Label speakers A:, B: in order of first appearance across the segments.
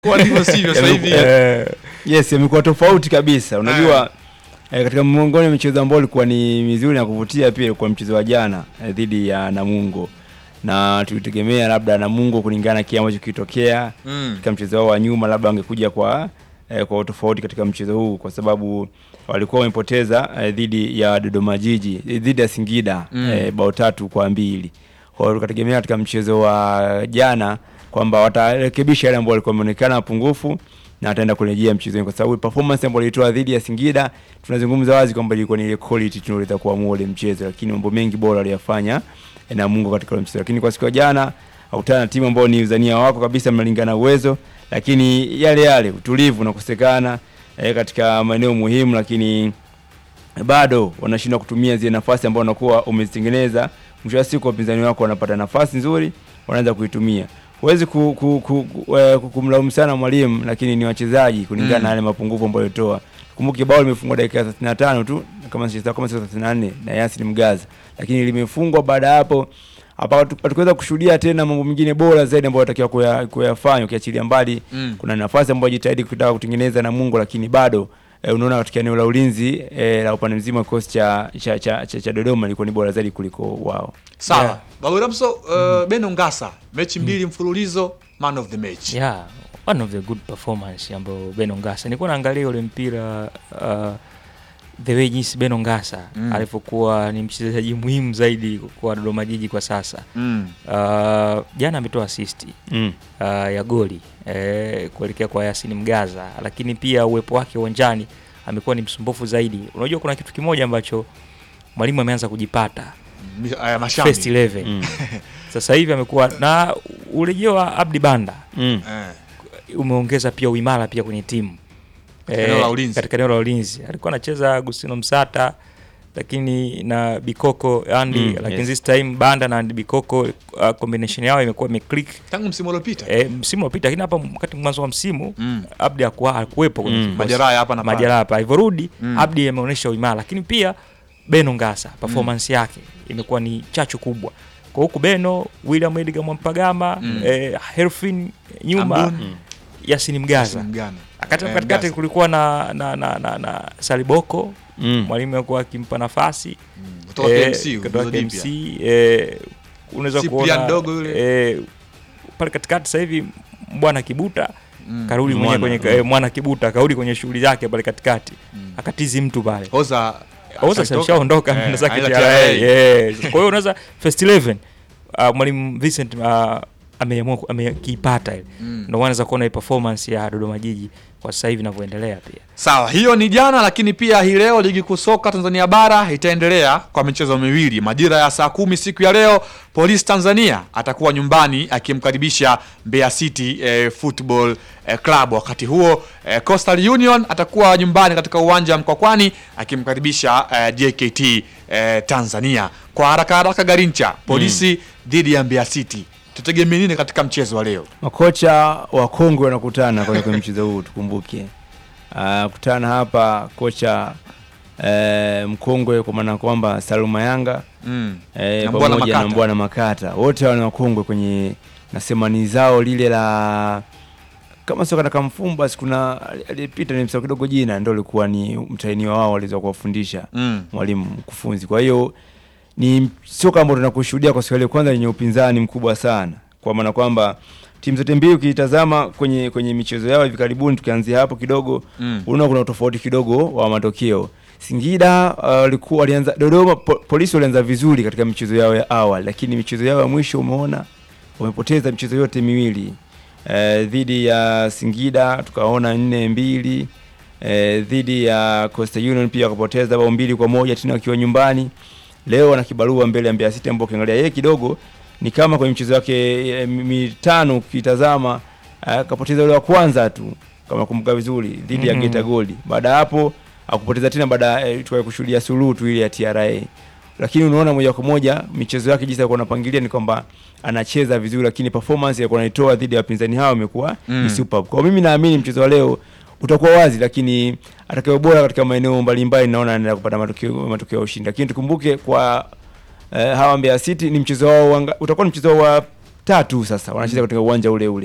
A: Kwa ndivyo sivyo sasa hivi.
B: Eh, yes imekuwa tofauti kabisa unajua eh, katika miongoni mwa michezo ambayo ilikuwa ni mizuri na kuvutia pia ilikuwa mchezo wa jana eh, dhidi ya Namungo na tulitegemea labda Namungo kulingana na kile ambacho kilitokea
A: Mm.
B: katika mchezo wao wa nyuma labda wangekuja kwa eh, kwa utofauti katika mchezo huu kwa sababu walikuwa wamepoteza eh, dhidi ya Dodoma Jiji eh, dhidi ya Singida
A: Mm.
B: eh, bao tatu kwa mbili. Kwa hiyo tukategemea katika mchezo wa jana kwamba watarekebisha yale ambayo walikuwa wameonekana mapungufu na ataenda kurejea mchezoni kwa sababu performance ambayo ilitoa dhidi ya Singida tunazungumza wazi kwamba ilikuwa ni ile quality tunaweza kuamua ule mchezo, lakini mambo mengi bora aliyafanya eh, Namungo katika ule mchezo. Lakini kwa siku ya jana hakutana na timu ambayo ni uzania wako kabisa, mnalingana uwezo, lakini yale yale utulivu na kusekana eh, katika maeneo muhimu, lakini bado wanashindwa kutumia zile nafasi ambazo wanakuwa umezitengeneza. Mwisho wa siku wapinzani wako wanapata nafasi nzuri, wanaanza kuitumia. Huwezi ku, ku, ku, ku, eh, ku- kumlaumu sana mwalimu, lakini ni wachezaji kulingana
A: Mm.
B: na yale mapungufu ambayo alitoa. Kumbuke bao limefungwa dakika ya 35 tu kama sio kama sio 34 na Yasin Mgaza, lakini limefungwa baada ya hapo hapa hatu- hatukuweza kushuhudia tena mambo mengine bora zaidi ambayo watakiwa kuya- kuyafanya ukiachilia mbali
A: Mm.
B: kuna nafasi ambayo jitahidi kutaka kutengeneza na Mungu, lakini bado eh, unaona katika eneo la ulinzi eh, la upande mzima kikosi cha, cha, cha, cha, cha Dodoma ilikuwa ni bora zaidi kuliko wao.
A: Sawa.
C: Yeah.
A: Babu Ramso, uh, Beno Ngasa, mechi mbili mfululizo man of the match.
C: yeah one of the good performance ambayo Beno Ngasa nilikuwa naangalia ule mpira uh, the way jinsi Beno Ngasa
A: Mm.
C: alivyokuwa ni mchezaji muhimu zaidi kwa Dodoma Jiji kwa sasa
A: Mm.
C: uh, jana ametoa assist
B: Mm.
C: uh, ya goli eh, kuelekea kwa Yasin Mgaza, lakini pia uwepo wake uwanjani amekuwa ni msumbufu zaidi. Unajua kuna kitu kimoja ambacho mwalimu ameanza kujipata
A: Mi- aya, Mashambi.
C: first 11
B: Mm.
C: sasa hivi amekuwa na urejeo wa Abdi Banda
B: Mm.
A: Eh.
C: umeongeza pia uimara pia kwenye timu
A: Katika eneo la ulinzi.
C: katika eneo la ulinzi alikuwa anacheza Agustino Msata lakini na Bikoko Andy
B: Mm,
C: lakini
B: yes.
C: this time Banda na Andy Bikoko uh, combination yao imekuwa imeclick
A: Tangu msimu uliopita.
C: e, msimu uliopita, lakini hapa wakati mwanzo wa msimu
A: Mm.
C: Abdi hakuwa hakuwepo kwenye
B: Mm.
C: kikosi.
A: Majeraha hapa na pale.
C: majeraha hapa alivyorudi
A: Mm.
C: Abdi ameonyesha uimara, lakini pia Beno Ngasa performance yake imekuwa ni chachu kubwa kwa huku Beno William Edgar Mwampagama
A: Mm.
C: eh, Herfin nyuma
A: Ambun.
B: Mm.
C: Yasin Mgaza
A: Mgana.
C: Akati-
A: Eh,
C: katikati
A: Mgaza.
C: kulikuwa na, na, na, na, na Saliboko
B: Mm.
C: mwalimu alikuwa akimpa nafasi
A: Mm. Kutoka
C: eh,
A: KMC,
C: kutoka
A: Uzo Dipya.
C: KMC eh, unaweza
A: Cyprian
C: kuona
A: Dogo yule.
C: eh, pale katikati sasa hivi bwana Kibuta
A: Mm.
C: karudi mwenyewe
B: Mwana,
C: kwenye
B: mm.
C: eh, mwana Kibuta karudi kwenye shughuli zake pale katikati
A: Mm.
C: akatizi mtu pale
A: Oza
C: Oza
A: ashatoka.
C: shamshaondoka
A: Eh,
C: ameenda zake
A: aenda
C: TRA.
A: TRA.
C: Yes. Kwa hiyo unaweza first 11 uh, mwalimu Vincent uh, ameamua ku- amekiipata ile
A: Mm.
C: ndio maana unaweza kuona hii performance ya Dodoma Jiji kwa sasa hivi inavyoendelea pia
A: Sawa, hiyo ni jana, lakini pia hii leo ligi kuu soka Tanzania bara itaendelea kwa michezo miwili. Majira ya saa kumi siku ya leo, Police Tanzania atakuwa nyumbani akimkaribisha Mbeya City eh, Football eh, Club. Wakati huo eh, Coastal Union atakuwa nyumbani katika uwanja wa Mkwakwani akimkaribisha eh, JKT eh, Tanzania. Kwa haraka haraka, Garincha, Polisi dhidi ya Mbeya City, tutegemee nini katika mchezo wa leo?
B: Makocha wa kongwe wanakutana kwenye kwenye mchezo huu tukumbuke. Ah, kutana hapa kocha eh, mkongwe kwa maana kwamba Saluma Yanga
A: Mm.
B: eh,
A: Na Mbwana
B: pamoja na
A: Makata.
B: Mbwana Makata wote wana wakongwe kwenye nasemani zao lile la kama sio kana kamfumba basi kuna aliyepita ni msao kidogo jina ndio alikuwa ni mtainiwa wao waliweza kuwafundisha
A: Mm.
B: mwalimu mkufunzi. Kwa hiyo ni soka ambalo tunakushuhudia kwa siku ya leo, kwanza lenye upinzani mkubwa sana, kwa maana kwamba timu zote mbili ukitazama kwenye kwenye michezo yao hivi karibuni, tukianzia hapo kidogo
A: Mm.
B: unaona kuna utofauti kidogo wa matokeo. Singida uh, walikuwa walianza Dodoma po, polisi walianza vizuri katika michezo yao ya awali, lakini michezo yao ya mwisho umeona wamepoteza michezo yote miwili eh, dhidi ya Singida tukaona nne mbili eh, dhidi ya Coastal Union pia wakapoteza bao mbili kwa moja tena wakiwa nyumbani. Leo wana kibarua mbele ya Mbeya City ambao ukiangalia yeye kidogo ni kama kwenye michezo yake eh, mitano ukitazama eh, akapoteza ule wa kwanza tu kama kumbuka vizuri dhidi ya
C: Mhm.
B: Geita Gold. Baada ya hapo akupoteza tena baada eh, tukae kushuhudia suluhu tu ile ya TRA. Lakini unaona moja kwa moja michezo yake jinsi alikuwa anapangilia ni kwamba anacheza vizuri, lakini performance alikuwa anaitoa dhidi ya wapinzani hao imekuwa
A: Mm.
B: ni superb. Kwa mimi naamini mchezo wa leo utakuwa wazi, lakini atakaye bora katika maeneo mbalimbali naona anaenda kupata matokeo matokeo ya ushindi. Lakini tukumbuke kwa eh, hawa Mbeya City ni mchezo wao wanga- utakuwa ni mchezo wao wa tatu sasa wanacheza katika uwanja ule ule.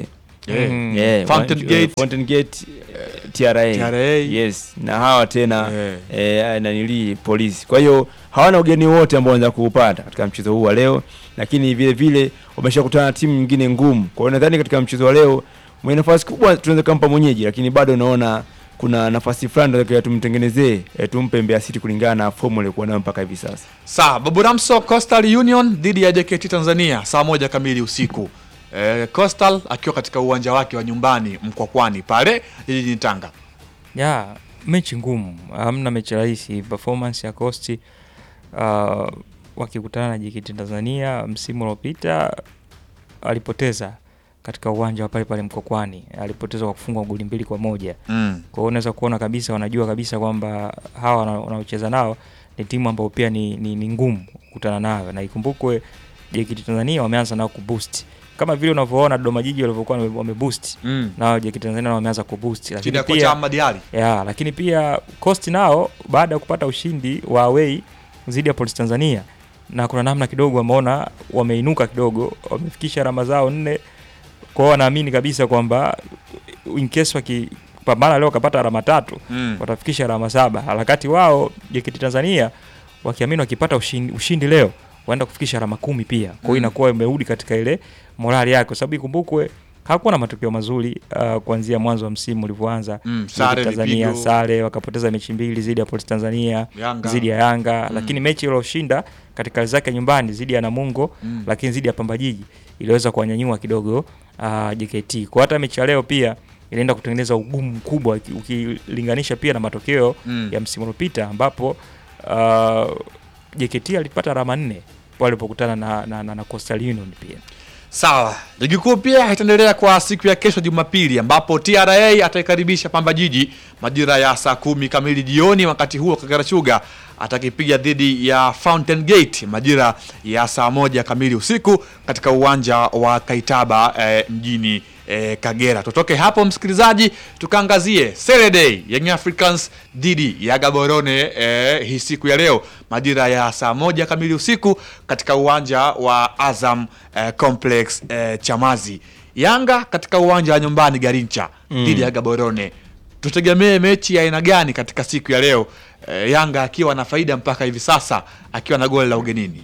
A: Eh,
C: Mm.
B: Yeah,
A: Fountain
B: wa-
A: Gate.
B: Fountain Gate, eh, TRA.
A: TRA.
B: Yes, na hawa tena
A: Eh.
B: eh, nanili polisi. Kwa hiyo hawana ugeni wote ambao wanaweza kuupata katika mchezo huu wa leo, lakini vile vile wameshakutana na timu nyingine ngumu. Kwa hiyo nadhani katika mchezo wa leo mwenye nafasi kubwa tunaweza kumpa mwenyeji, lakini bado naona kuna nafasi fulani tunatakiwa tumtengenezee, eh, tumpe Mbeya City kulingana na fomu aliyokuwa nayo mpaka hivi sasa.
A: Sawa, Babu Ramso Coastal Union dhidi ya JKT Tanzania saa moja kamili usiku. Eh, Coastal akiwa katika uwanja wake wa nyumbani Mkwakwani pale jijini Tanga.
C: ya mechi ngumu, hamna mechi rahisi. Performance ya Coast uh, wakikutana na JKT Tanzania msimu uliopita alipoteza katika uwanja wa pale pale Mkokwani, alipoteza kwa kufungwa goli mbili kwa moja.
A: Mm.
C: Kwa hiyo unaweza kuona kabisa, wanajua kabisa kwamba hawa wana- wanaocheza nao ni timu ambayo pia ni, ni, ni ngumu kukutana nayo, na ikumbukwe JKT Tanzania wameanza nao kuboost kama vile unavyoona Dodoma Jiji walivyokuwa wame- wameboost
A: Mm.
C: nao JKT Tanzania nao wameanza kuboost,
A: Chini
C: lakini
A: ya kocha
C: pia
A: Ahmad Ali.
C: ya, lakini pia Coast nao baada ya kupata ushindi wa away dhidi ya Police Tanzania, na kuna namna kidogo wameona wameinuka kidogo, wamefikisha alama zao nne. Kwa hiyo wanaamini kabisa kwamba in case wakipambana leo wakapata alama tatu
A: Mm.
C: watafikisha alama saba. Harakati wao JKT Tanzania wakiamini wakipata ushindi, ushindi leo waenda kufikisha alama kumi pia. Kwa hiyo
A: Mm.
C: inakuwa imerudi katika ile morali yake, kwa sababu ikumbukwe hakuwa na matokeo mazuri uh, kuanzia mwanzo wa msimu ulivyoanza.
A: Mm.
C: JKT
A: Sare
C: Tanzania
A: vipigo.
C: sare, wakapoteza mechi mbili dhidi ya Police Tanzania
A: Yanga.
C: dhidi ya Yanga
A: Mm.
C: lakini mechi iliyoshinda katika hali zake nyumbani dhidi ya Namungo
A: Mm.
C: lakini dhidi ya Pamba Jiji iliweza kuwanyanyua kidogo uh, JKT. Kwa hata mechi ya leo pia inaenda kutengeneza ugumu mkubwa uki- ukilinganisha pia na matokeo
A: Mm.
C: ya msimu uliopita ambapo uh, JKT alipata alama nne walipokutana na, na, na, na Coastal Union pia.
A: Sawa, ligi kuu pia itaendelea kwa siku ya kesho Jumapili, ambapo TRA ataikaribisha Pamba Jiji majira ya saa kumi kamili jioni. Wakati huo Kagera Sugar atakipiga dhidi ya Fountain Gate majira ya saa moja kamili usiku katika uwanja wa Kaitaba eh, mjini eh, Kagera. Tutoke hapo msikilizaji, tukaangazie Saturday Young Africans dhidi ya Gaborone eh, hii siku ya leo majira ya saa moja kamili usiku katika uwanja wa Azam eh, Complex eh, Chamazi. Yanga katika uwanja wa nyumbani Garincha dhidi ya Gaborone. Tutegemee mechi ya aina gani katika siku ya leo? Eh, Yanga akiwa na faida mpaka hivi sasa akiwa na goli la ugenini.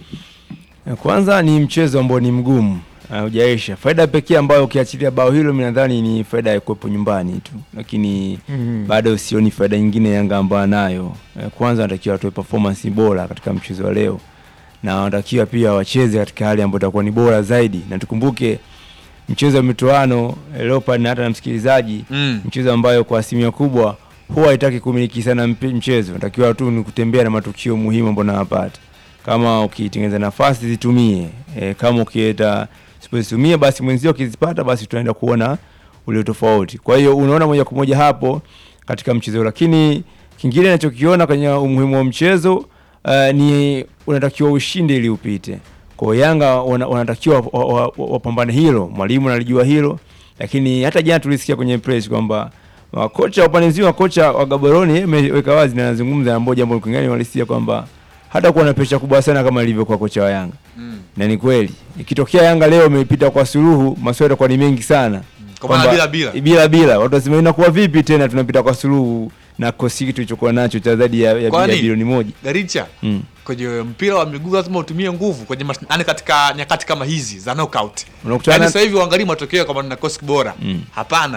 B: Kwanza ni mchezo ambao ni mgumu hujaisha. Faida pekee ambayo ukiachilia bao hilo, mimi nadhani ni faida ya kuwepo nyumbani tu, lakini
C: Mhm.
B: bado sioni faida nyingine Yanga ambayo anayo. Eh, Kwanza wanatakiwa watoe performance bora katika mchezo wa leo, na wanatakiwa pia wacheze katika hali ambayo itakuwa ni bora zaidi, na tukumbuke mchezo wa mitoano eh, Leopard na hata na msikilizaji
A: Mm.
B: mchezo ambayo kwa asilimia kubwa huwa haitaki kumiliki sana mpe- mchezo, natakiwa tu ni kutembea na matukio muhimu ambayo unayapata. Kama ukitengeneza nafasi zitumie, e, kama ukileta usipozitumia basi mwenzio ukizipata basi tunaenda kuona ule tofauti. Kwa hiyo unaona moja kwa moja hapo katika mchezo, lakini kingine nachokiona kwenye umuhimu wa mchezo uh, ni unatakiwa ushinde ili upite. Kwa hiyo Yanga wana- wanatakiwa wa- wa- wa- wapambane hilo, mwalimu analijua hilo, lakini hata jana tulisikia kwenye press kwamba wa kocha wa upande mzima, kocha wa Gaborone yeye ameweka wazi na anazungumza na moja jambo kingine walisia kwamba hata kuwa na presha kubwa sana kama ilivyokuwa kocha wa Yanga
A: Mm.
B: na ni kweli ikitokea Yanga leo imepita kwa suluhu, maswali yatakuwa ni mengi sana
A: Kwa maana
B: Kwamba-
A: bila bila.
B: bila bila, watu wasema inakuwa vipi tena tunapita kwa suluhu na kosi kitu tulichokuwa nacho cha zaidi ya, ya, ya
A: Kwani?
B: bilioni moja
A: Garincha
B: mm.
A: kwenye mpira wa miguu lazima utumie nguvu kwenye mash- yaani katika nyakati kama hizi za knockout.
B: Unakutana
A: Yaani
B: na-
A: sasa hivi uangalie matokeo kama nina kosi bora.
B: Mm.
A: Hapana.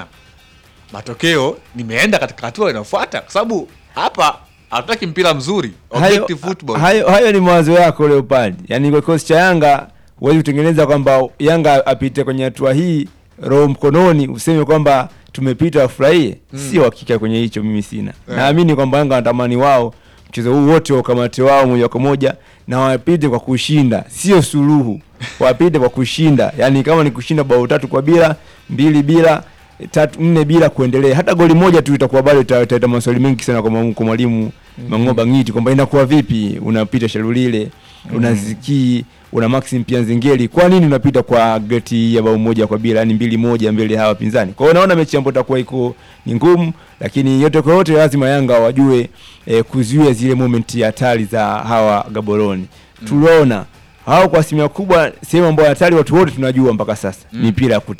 A: Matokeo nimeenda katika hatua inayofuata kwa sababu hapa hatutaki mpira mzuri,
B: hayo,
A: objective football.
B: hayo, hayo ni mawazo yako Leopard. Yaani kwa kikosi cha Yanga huwezi kutengeneza kwamba Yanga apite kwenye hatua hii roho mkononi useme kwamba tumepita wafurahie. Sio hakika kwenye hicho, mimi sina.
A: Yeah.
B: Naamini kwamba Yanga wanatamani wao mchezo huu wote wakamate wao moja kwa moja na wapite kwa kushinda, sio suluhu. Wapite kwa kushinda, yaani kama ni kushinda bao tatu kwa bila, mbili bila tatu nne bila kuendelea, hata goli moja tu itakuwa bado ita- italeta maswali mengi sana kwa mwa- kwa mwalimu Mang'oba Ngiti kwamba inakuwa vipi unapita Shalulile una Ziki una Maxim pia Nzengeli, kwa nini unapita kwa geti ya bao moja kwa bila, yani mbili moja mbele ya hawa pinzani? Kwa hiyo naona mechi ambayo itakuwa iko ni ngumu, lakini yote kwa yote lazima Yanga wajue eh, kuzuia zile moment hatari za hawa Gaboroni. Tuliona hao kwa asilimia kubwa sehemu ambayo hatari watu wote tunajua mpaka sasa ni mipira ya kutenga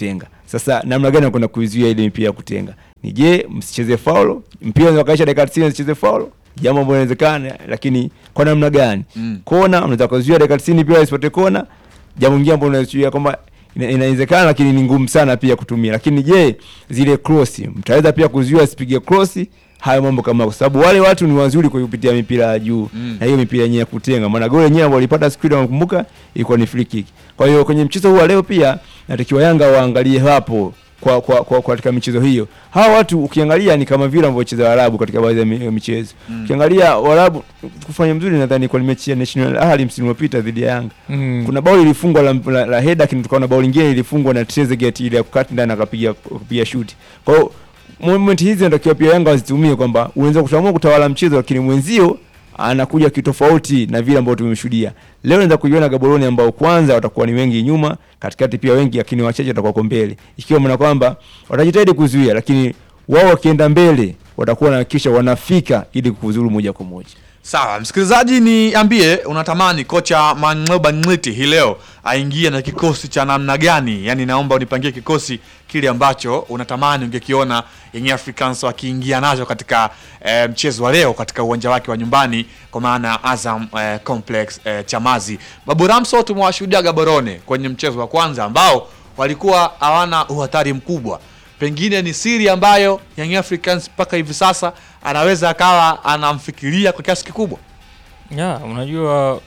B: Sasa namna gani wanakwenda kuizuia ile mipira ya kutenga? Ni je, msicheze faulo? Mpira unaweza kaisha dakika 90 msicheze faulo? Jambo ambalo inawezekana, lakini kwa namna gani?
A: Mm.
B: Kona unaweza kuzuia dakika 90 pia isipate kona. Jambo lingine ambalo unazuia kwamba ina- inawezekana lakini ni ngumu sana pia kutumia. Lakini je, zile cross mtaweza pia kuzuia asipige cross? Hayo mambo kama kwa sababu wale watu ni wazuri kwa kupitia mipira ya juu
A: Mm.
B: na hiyo mipira yenyewe ya kutenga. Maana goli yenyewe ambao walipata siku ile nakumbuka ilikuwa ni free kick. Kwa hiyo kwenye mchezo huu wa leo pia natakiwa Yanga waangalie hapo kwa kwa, kwa, kwa katika michezo hiyo. Hawa watu ukiangalia ni kama vile ambavyo wacheza Waarabu katika baadhi ya mi- ya michezo.
A: Mm.
B: Ukiangalia Waarabu kufanya mzuri nadhani kwa mechi ya National Ahli msimu uliopita dhidi ya Yanga.
C: Mm.
B: Kuna bao lilifungwa la, la, la header lakini tukaona bao lingine lilifungwa na Trezeguet ile ya kukata ndani akapiga kupiga shoot. Kwa hiyo moment hizi natakiwa pia Yanga wazitumie kwamba unaweza kutamua kutawala mchezo lakini mwenzio anakuja kitofauti na vile ambavyo tumeshuhudia. Leo naweza kuiona Gaborone ambao kwanza watakuwa ni wengi nyuma, katikati pia wengi lakini wachache watakuwa kwa mbele. Ikiwa maana kwamba watajitahidi kuzuia lakini wao wakienda mbele watakuwa wanahakikisha wanafika ili kuzuru moja kwa moja.
A: Sawa, msikilizaji, niambie unatamani kocha Mangoba Ngiti hii leo aingie na kikosi cha namna gani? Yaani naomba unipangie kikosi kile ambacho unatamani ungekiona Young Africans wakiingia nacho katika eh, mchezo wa leo katika uwanja wake wa nyumbani kwa maana ya Azam eh, Complex eh, Chamazi. Babu Ramso tumewashuhudia Gaborone kwenye mchezo wa kwanza ambao walikuwa hawana uhatari mkubwa pengine ni siri ambayo Young Africans mpaka hivi sasa anaweza akawa anamfikiria kwa kiasi kikubwa.
C: ya unajua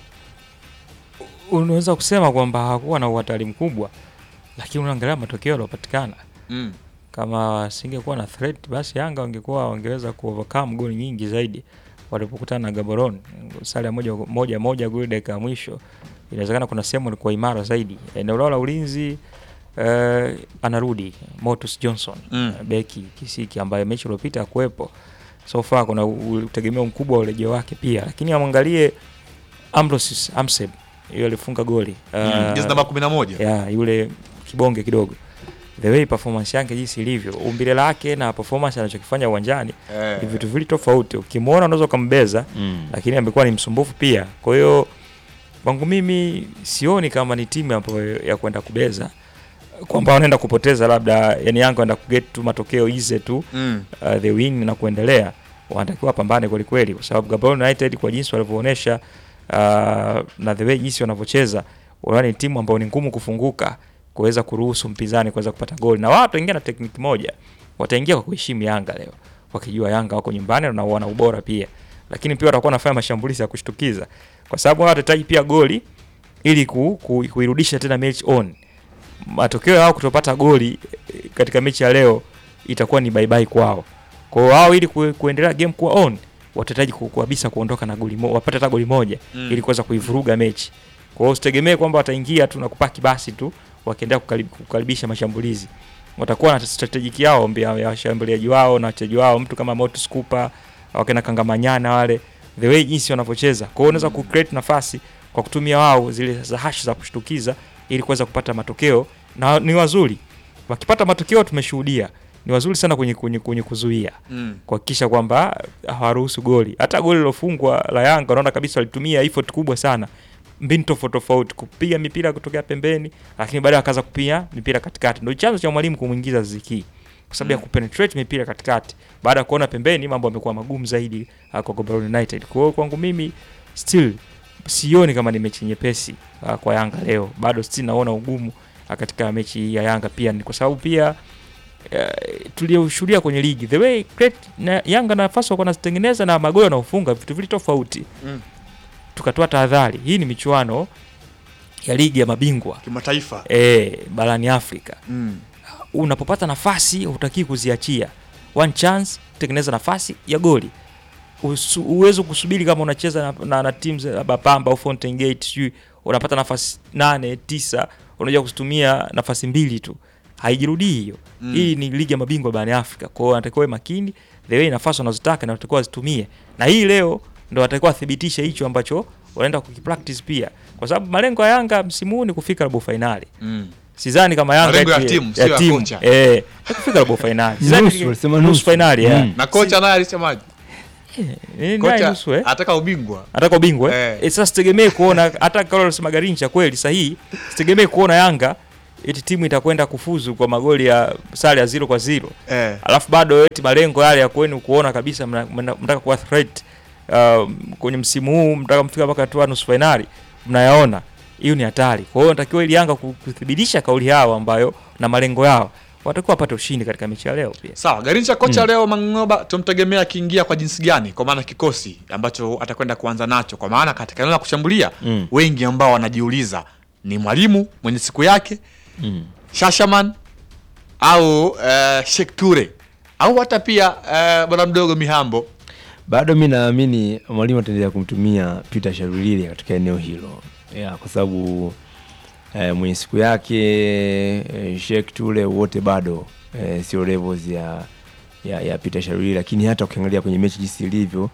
C: unaweza kusema kwamba hakuwa na uhatari mkubwa lakini unaangalia matokeo yaliyopatikana
A: Mm.
C: kama singekuwa na threat basi Yanga wangekuwa wangeweza kuovercome goli nyingi zaidi walipokutana na Gaborone. Sare ya moja moja moja goli dakika ya mwisho, inawezekana kuna sehemu ilikuwa imara zaidi. Eneo lao la ulinzi eh, anarudi Motus Johnson
A: Mm.
C: beki kisiki ambaye mechi iliyopita hakuwepo. So far kuna u- utegemeo mkubwa wa urejeo wake pia, lakini amwangalie Ambrosius Amseb, yule alifunga goli
A: Mm.
C: Eh,
A: Jezi namba 11.
C: ya yule kibonge kidogo the way performance yake jinsi ilivyo umbile lake na performance anachokifanya uwanjani
A: Eh.
C: ni vitu vili tofauti ukimwona unaweza ukambeza lakini amekuwa ni msumbufu pia kwa hiyo kwangu mimi sioni kama ni timu ambayo ya kwenda kubeza kwamba wanaenda kupoteza labda yani Yanga wanaenda kuget tu matokeo ize tu
A: Mm.
C: uh, the win na kuendelea wanatakiwa wapambane kweli kweli kwa sababu Gaborone United kwa jinsi walivyoonyesha uh, na the way jinsi wanavyocheza wanaona ni timu ambayo ni ngumu kufunguka kuweza kuruhusu mpinzani kuweza kupata goli na wao wataingia na tekniki moja wataingia kwa kuheshimu Yanga leo wakijua Yanga wako nyumbani na wana ubora pia lakini pia watakuwa wanafanya mashambulizi ya kushtukiza kwa sababu wao watahitaji pia goli ili ku, ku, kuirudisha tena mechi on matokeo yao kutopata goli eh, katika mechi ya leo itakuwa ni bye bye kwao. Kwa hiyo wao ili ku, kuendelea game kuwa on watahitaji ku- kabisa kuondoka na goli moja, wapate hata goli moja
A: Mm.
C: ili kuweza kuivuruga mechi. Kwa hiyo usitegemee kwamba wataingia tu na kupaki basi tu wakiendelea kukarib, kukaribisha mashambulizi. Watakuwa na strategic yao mbia ya washambuliaji wao na wachezaji wao, mtu kama Motus Cooper, wakina Kangamanyana wale, the way jinsi wanavyocheza. Kwa hiyo unaweza ku create nafasi kwa kutumia wao zile za hash za kushtukiza ili kuweza kupata matokeo na ni wazuri wakipata matokeo tumeshuhudia ni wazuri sana kwenye, kwenye, kwenye kuzuia
A: Mm.
C: kuhakikisha kwamba hawaruhusu goli hata goli lilofungwa la Yanga unaona kabisa walitumia effort kubwa sana mbinu tofauti tofauti kupiga mipira kutokea pembeni lakini baadaye wakaanza kupiga mipira katikati ndio chanzo cha mwalimu kumwingiza Ziki kwa sababu ya
A: Mm.
C: kupenetrate mipira katikati baada ya kuona pembeni mambo yamekuwa magumu zaidi uh, kwa Gaborone United kwa hiyo kwangu mimi still sioni kama ni mechi nyepesi uh, kwa Yanga leo bado still naona ugumu uh, katika mechi hii ya Yanga pia ni kwa sababu pia uh, tulioshuhudia kwenye ligi the way great na Yanga nafasi walikuwa wanazitengeneza na magoli wanaofunga vitu vili tofauti
A: Mm.
C: tukatoa tahadhari hii ni michuano ya ligi ya mabingwa
A: Kimataifa.
C: e, barani Afrika
A: Mm.
C: unapopata nafasi hutakii kuziachia one chance tengeneza nafasi ya goli Usu- uwezo kusubiri kama unacheza na, na, na timu za labda Pamba au Fountain Gate sijui unapata nafasi nane tisa unajua kuzitumia nafasi mbili tu haijirudii hiyo
A: Mm.
C: hii ni ligi ya mabingwa barani Afrika kwa hiyo wanatakiwa wawe makini the way nafasi wanazotaka na wanatakiwa wazitumie na hii leo ndo watakiwa wathibitishe hicho ambacho wanaenda kukipractice pia kwa sababu malengo ya Yanga msimu huu ni kufika robo fainali
A: Mm.
C: sidhani kama Yanga
A: Malengo ya
C: eti-
A: timu, sio ya kocha.
C: eh ya kufika robo fainali Sidhani-
B: Nusu, walisema
C: nusu
B: nusu.
C: fainali eh.
B: Mm.
A: Na kocha naye alisemaje?
C: Eh, naye
A: Kocha
C: nusu eh
A: anataka ubingwa.
C: ataka ubingwa
A: Eh.
C: eh. eh, sasa sitegemee kuona hata kama unasema Garincha kweli sahihi, sitegemee kuona Yanga eti timu itakwenda kufuzu kwa magoli ya sare ya zero kwa zero
A: eh.
C: alafu bado eti malengo yale ya kwenu kuona kabisa mna- mna- mnataka kuwa threat uh, kwenye msimu huu mtaka mfika mpaka hatua ya nusu fainali mnayaona hiyo ni hatari kwa hiyo natakiwa ili Yanga ku- kuthibitisha kauli yao ambayo na malengo yao watakuwa wapate ushindi katika mechi ya leo pia
A: Sawa, Garincha kocha leo Mangoba tumtegemea akiingia kwa jinsi gani? Kwa maana kikosi ambacho atakwenda kuanza nacho, kwa maana katika eneo la kushambulia
B: Mm.
A: wengi ambao wanajiuliza ni mwalimu mwenye siku yake
B: Mm.
A: Shashaman au uh, Sheikh Ture au hata pia uh, bwana mdogo Mihambo.
B: bado mi naamini mwalimu ataendelea kumtumia Peter Sharulile katika eneo hilo yeah, kwa sababu eh, mwenye siku yake eh, Sheikh Tule wote bado eh, sio levels ya, ya, ya Peter Sharulile, lakini hata ukiangalia kwenye mechi jinsi ilivyo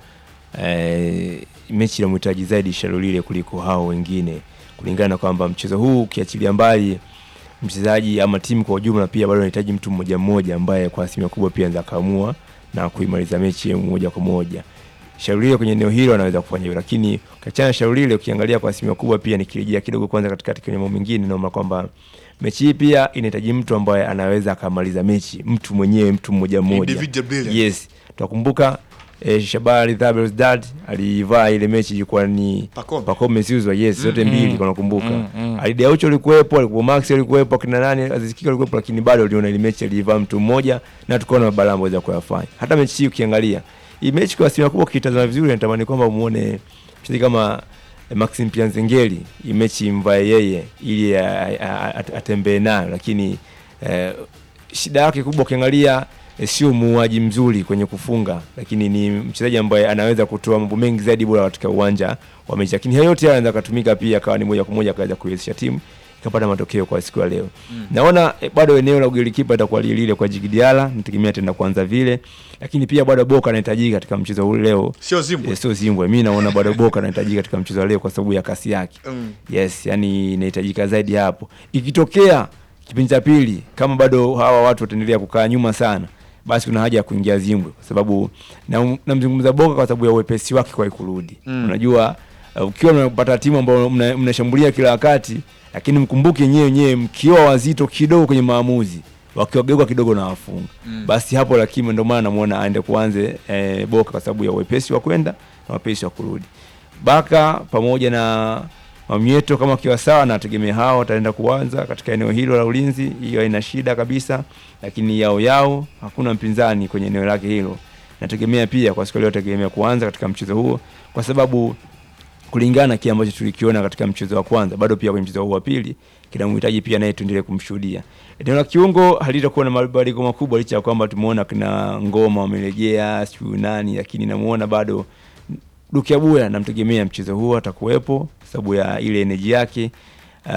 B: eh, mechi inamhitaji zaidi Sharulile kuliko hao wengine, kulingana na kwamba mchezo huu ukiachilia mbali mchezaji ama timu kwa ujumla, pia bado inahitaji mtu mmoja mmoja ambaye kwa asilimia kubwa pia anaweza kaamua na kuimaliza mechi moja kwa moja. Shaulile kwenye eneo hilo anaweza kufanya hivyo, lakini ukiachana na Shaulile, ukiangalia kwa asilimia kubwa pia nikirejea kidogo kwanza katikati kwenye mambo mengine, naona kwamba mechi hii pia inahitaji mtu ambaye anaweza akamaliza mechi, mtu mwenyewe, mtu mmoja mmoja.
A: Individual brilliance.
B: Yes, tutakumbuka eh, Shabani Belouizdad alivaa ile mechi ilikuwa ni
A: Pacome.
B: Pacome Zouzoua, yes, zote
C: Mm,
B: mbili
C: mm,
B: kwa nakumbuka.
C: mm, mm.
B: Ali Daucho alikuwepo, alikuwa Max alikuwepo, akina nani Aziz Ki alikuwepo, lakini bado uliona ile mechi alivaa mtu mmoja na tukaona mabala ambayo za kuyafanya. Hata mechi hii ukiangalia hii mechi kwa asilimia kubwa ukitazama vizuri, natamani kwamba muone mchezaji kama eh, Maxim Pianzengeli hii mechi mvae yeye ili a- a- a- atembee nayo, lakini eh, shida yake kubwa ukiangalia eh, sio muuaji mzuri kwenye kufunga, lakini ni mchezaji ambaye anaweza kutoa mambo mengi zaidi bora katika uwanja wa mechi, lakini hayo yote yanaweza kutumika pia akawa ni moja kwa moja akaweza kuiwezesha timu ikapata matokeo kwa siku ya leo. Naona eh, bado eneo la ugolikipa itakuwa lile lile kwa Djigui Diarra, nategemea tena kuanza vile, lakini pia bado Boka anahitajika katika mchezo huu leo.
A: Sio Zimbwe.
B: Eh, sio Zimbwe, mimi naona bado Boka anahitajika katika mchezo wa leo kwa sababu ya kasi yake.
A: Mm.
B: Yes, yani inahitajika zaidi hapo. Ikitokea kipindi cha pili kama bado hawa watu wataendelea kukaa nyuma sana, basi kuna haja ya kuingia Zimbwe kwa sababu na- namzungumza Boka kwa sababu ya uwepesi wake kwa kurudi.
A: Mm.
B: Unajua uh, ukiwa unapata timu ambayo mna- mnashambulia kila wakati, lakini mkumbuke nyewe nyewe mkiwa wazito kidogo kwenye maamuzi wakiwageuka kidogo na wafunga
A: Mm.
B: basi hapo, lakini ndio maana namuona aende kuanze eh, Boka kwa sababu ya uwepesi wa kwenda na uwepesi wa kurudi. Baka pamoja na Mamieto kama kiwa sawa, nategemea hao wataenda kuanza katika eneo hilo la ulinzi, hiyo haina shida kabisa, lakini yao yao hakuna mpinzani kwenye eneo lake hilo. Nategemea pia kwa siku leo tegemea kuanza katika mchezo huo kwa sababu kulingana na kile ambacho tulikiona katika mchezo wa kwanza, bado pia kwenye mchezo huu wa pili kinamhitaji pia naye tuendelee kumshuhudia. Eneo la kiungo halitakuwa na mabadiliko makubwa, licha ya kwamba tumeona kina Ngoma wamerejea, sijui nani, lakini namuona bado Dukiabuya namtegemea mchezo huo atakuwepo sababu ya ile eneji yake. Uh,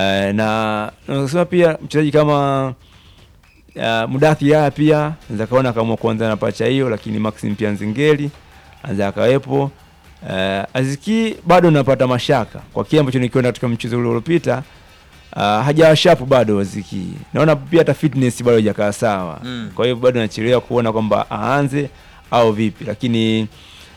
B: na nasema pia mchezaji kama uh, Mudathi Yaya pia anaweza kaona kama kuanza na pacha hiyo, lakini Maxim pia Nzingeli anaweza akawepo. Uh, Aziki bado napata mashaka kwa kile ambacho nikiona katika mchezo ule uliopita. Uh, hajawa sharp bado Aziki, naona pia hata fitness bado hajakaa sawa
A: Mm.
B: kwa hiyo bado nachelewa kuona kwamba aanze au vipi, lakini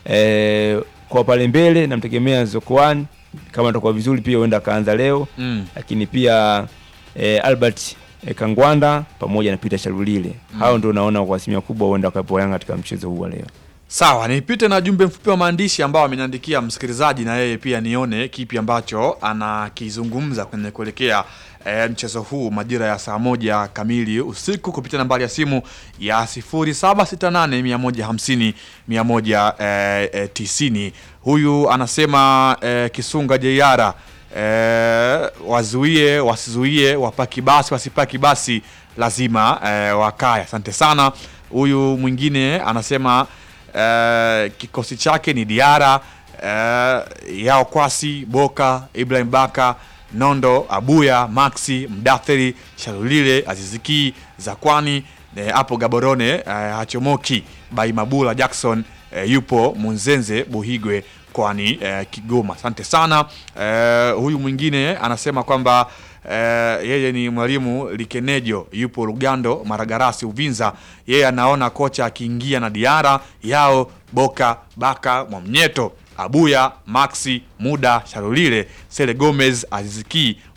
B: eh, kwa pale mbele namtegemea Zokoan kama atakuwa vizuri pia huenda akaanza leo
A: Mm.
B: lakini pia eh, Albert eh, Kangwanda pamoja na Peter Sharulile hao ndio naona kwa asilimia kubwa huenda wakawepo Yanga katika mchezo huu wa leo.
A: Sawa, nipite na jumbe mfupi wa maandishi ambao ameniandikia msikilizaji, na yeye pia nione kipi ambacho anakizungumza kwenye kuelekea e, mchezo huu majira ya saa moja kamili usiku kupitia nambari ya simu ya 0768 150 190. Huyu anasema e, Kisunga Jeyara e, wazuie wasizuie, wapaki basi wasipaki basi, lazima e, wakae. Asante sana. Huyu mwingine anasema Eh, kikosi chake ni Diara eh, Yao Kwasi, Boka, Ibrahim Baka, Nondo, Abuya, Maxi, Mdathiri, Shalulile, Aziziki, Zakwani eh, hapo Gaborone eh, Hachomoki, Baimabula Jackson eh, yupo Munzenze Buhigwe kwani eh, Kigoma. Asante sana. Eh, huyu mwingine anasema kwamba eh, yeye ni mwalimu Likenejo yupo Lugando Maragarasi Uvinza. Yeye anaona kocha akiingia na Diara Yao Boka Baka Mwamnyeto Abuya Maxi Muda Sharulile Sele Gomez Aziziki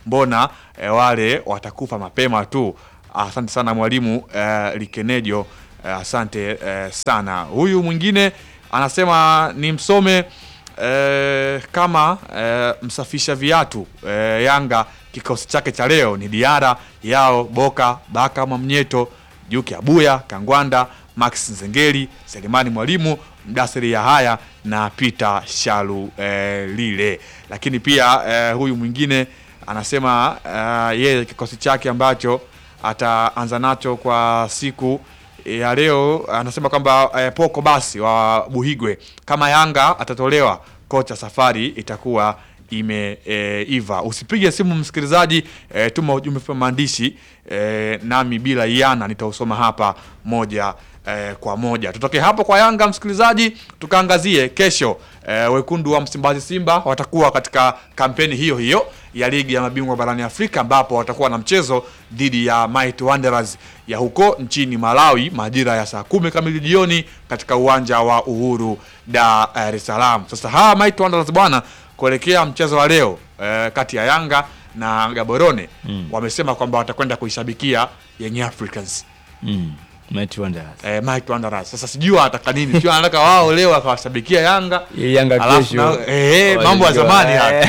A: mbona eh, wale watakufa mapema tu. Asante sana mwalimu eh, Likenejo eh, asante eh, sana. Huyu mwingine anasema ni msome eh, kama eh, msafisha viatu eh, Yanga kikosi chake cha leo ni Diara Yao Boka Baka Mwamnyeto Juki Abuya Kangwanda Max Nzengeli Selemani Mwalimu Mdasiri Yahaya na Peter Shalu eh, lile. Lakini pia eh, huyu mwingine anasema eh, yeye kikosi chake ambacho ataanza nacho kwa siku ya leo anasema kwamba eh, Poko basi wa Buhigwe kama Yanga atatolewa, kocha safari itakuwa imeiva. Usipige simu msikilizaji, eh, tuma ujumbe kwa maandishi eh, nami bila iana nitausoma hapa moja eh, kwa moja. Tutoke hapo kwa Yanga msikilizaji, tukaangazie kesho eh, wekundu wa Msimbazi Simba watakuwa katika kampeni hiyo hiyo ya ligi ya mabingwa barani Afrika ambapo watakuwa na mchezo dhidi ya Mighty Wanderers ya huko nchini Malawi majira ya saa kumi kamili jioni katika uwanja wa Uhuru Dar es Salaam. Sasa hawa Mighty Wanderers bwana, kuelekea mchezo wa leo eh, kati ya Yanga na Gaborone wamesema kwamba watakwenda kuishabikia Young Africans
B: Mm. Mighty Wanderers.
A: eh, Mighty Wanderers. Sasa sijui wanataka nini, sijui wanataka wao leo wakawashabikia Yanga
B: Ili Yanga
A: Alafu
B: kesho.
A: na- eh, mambo ya
B: walijua,
A: zamani
B: eh.
A: haya.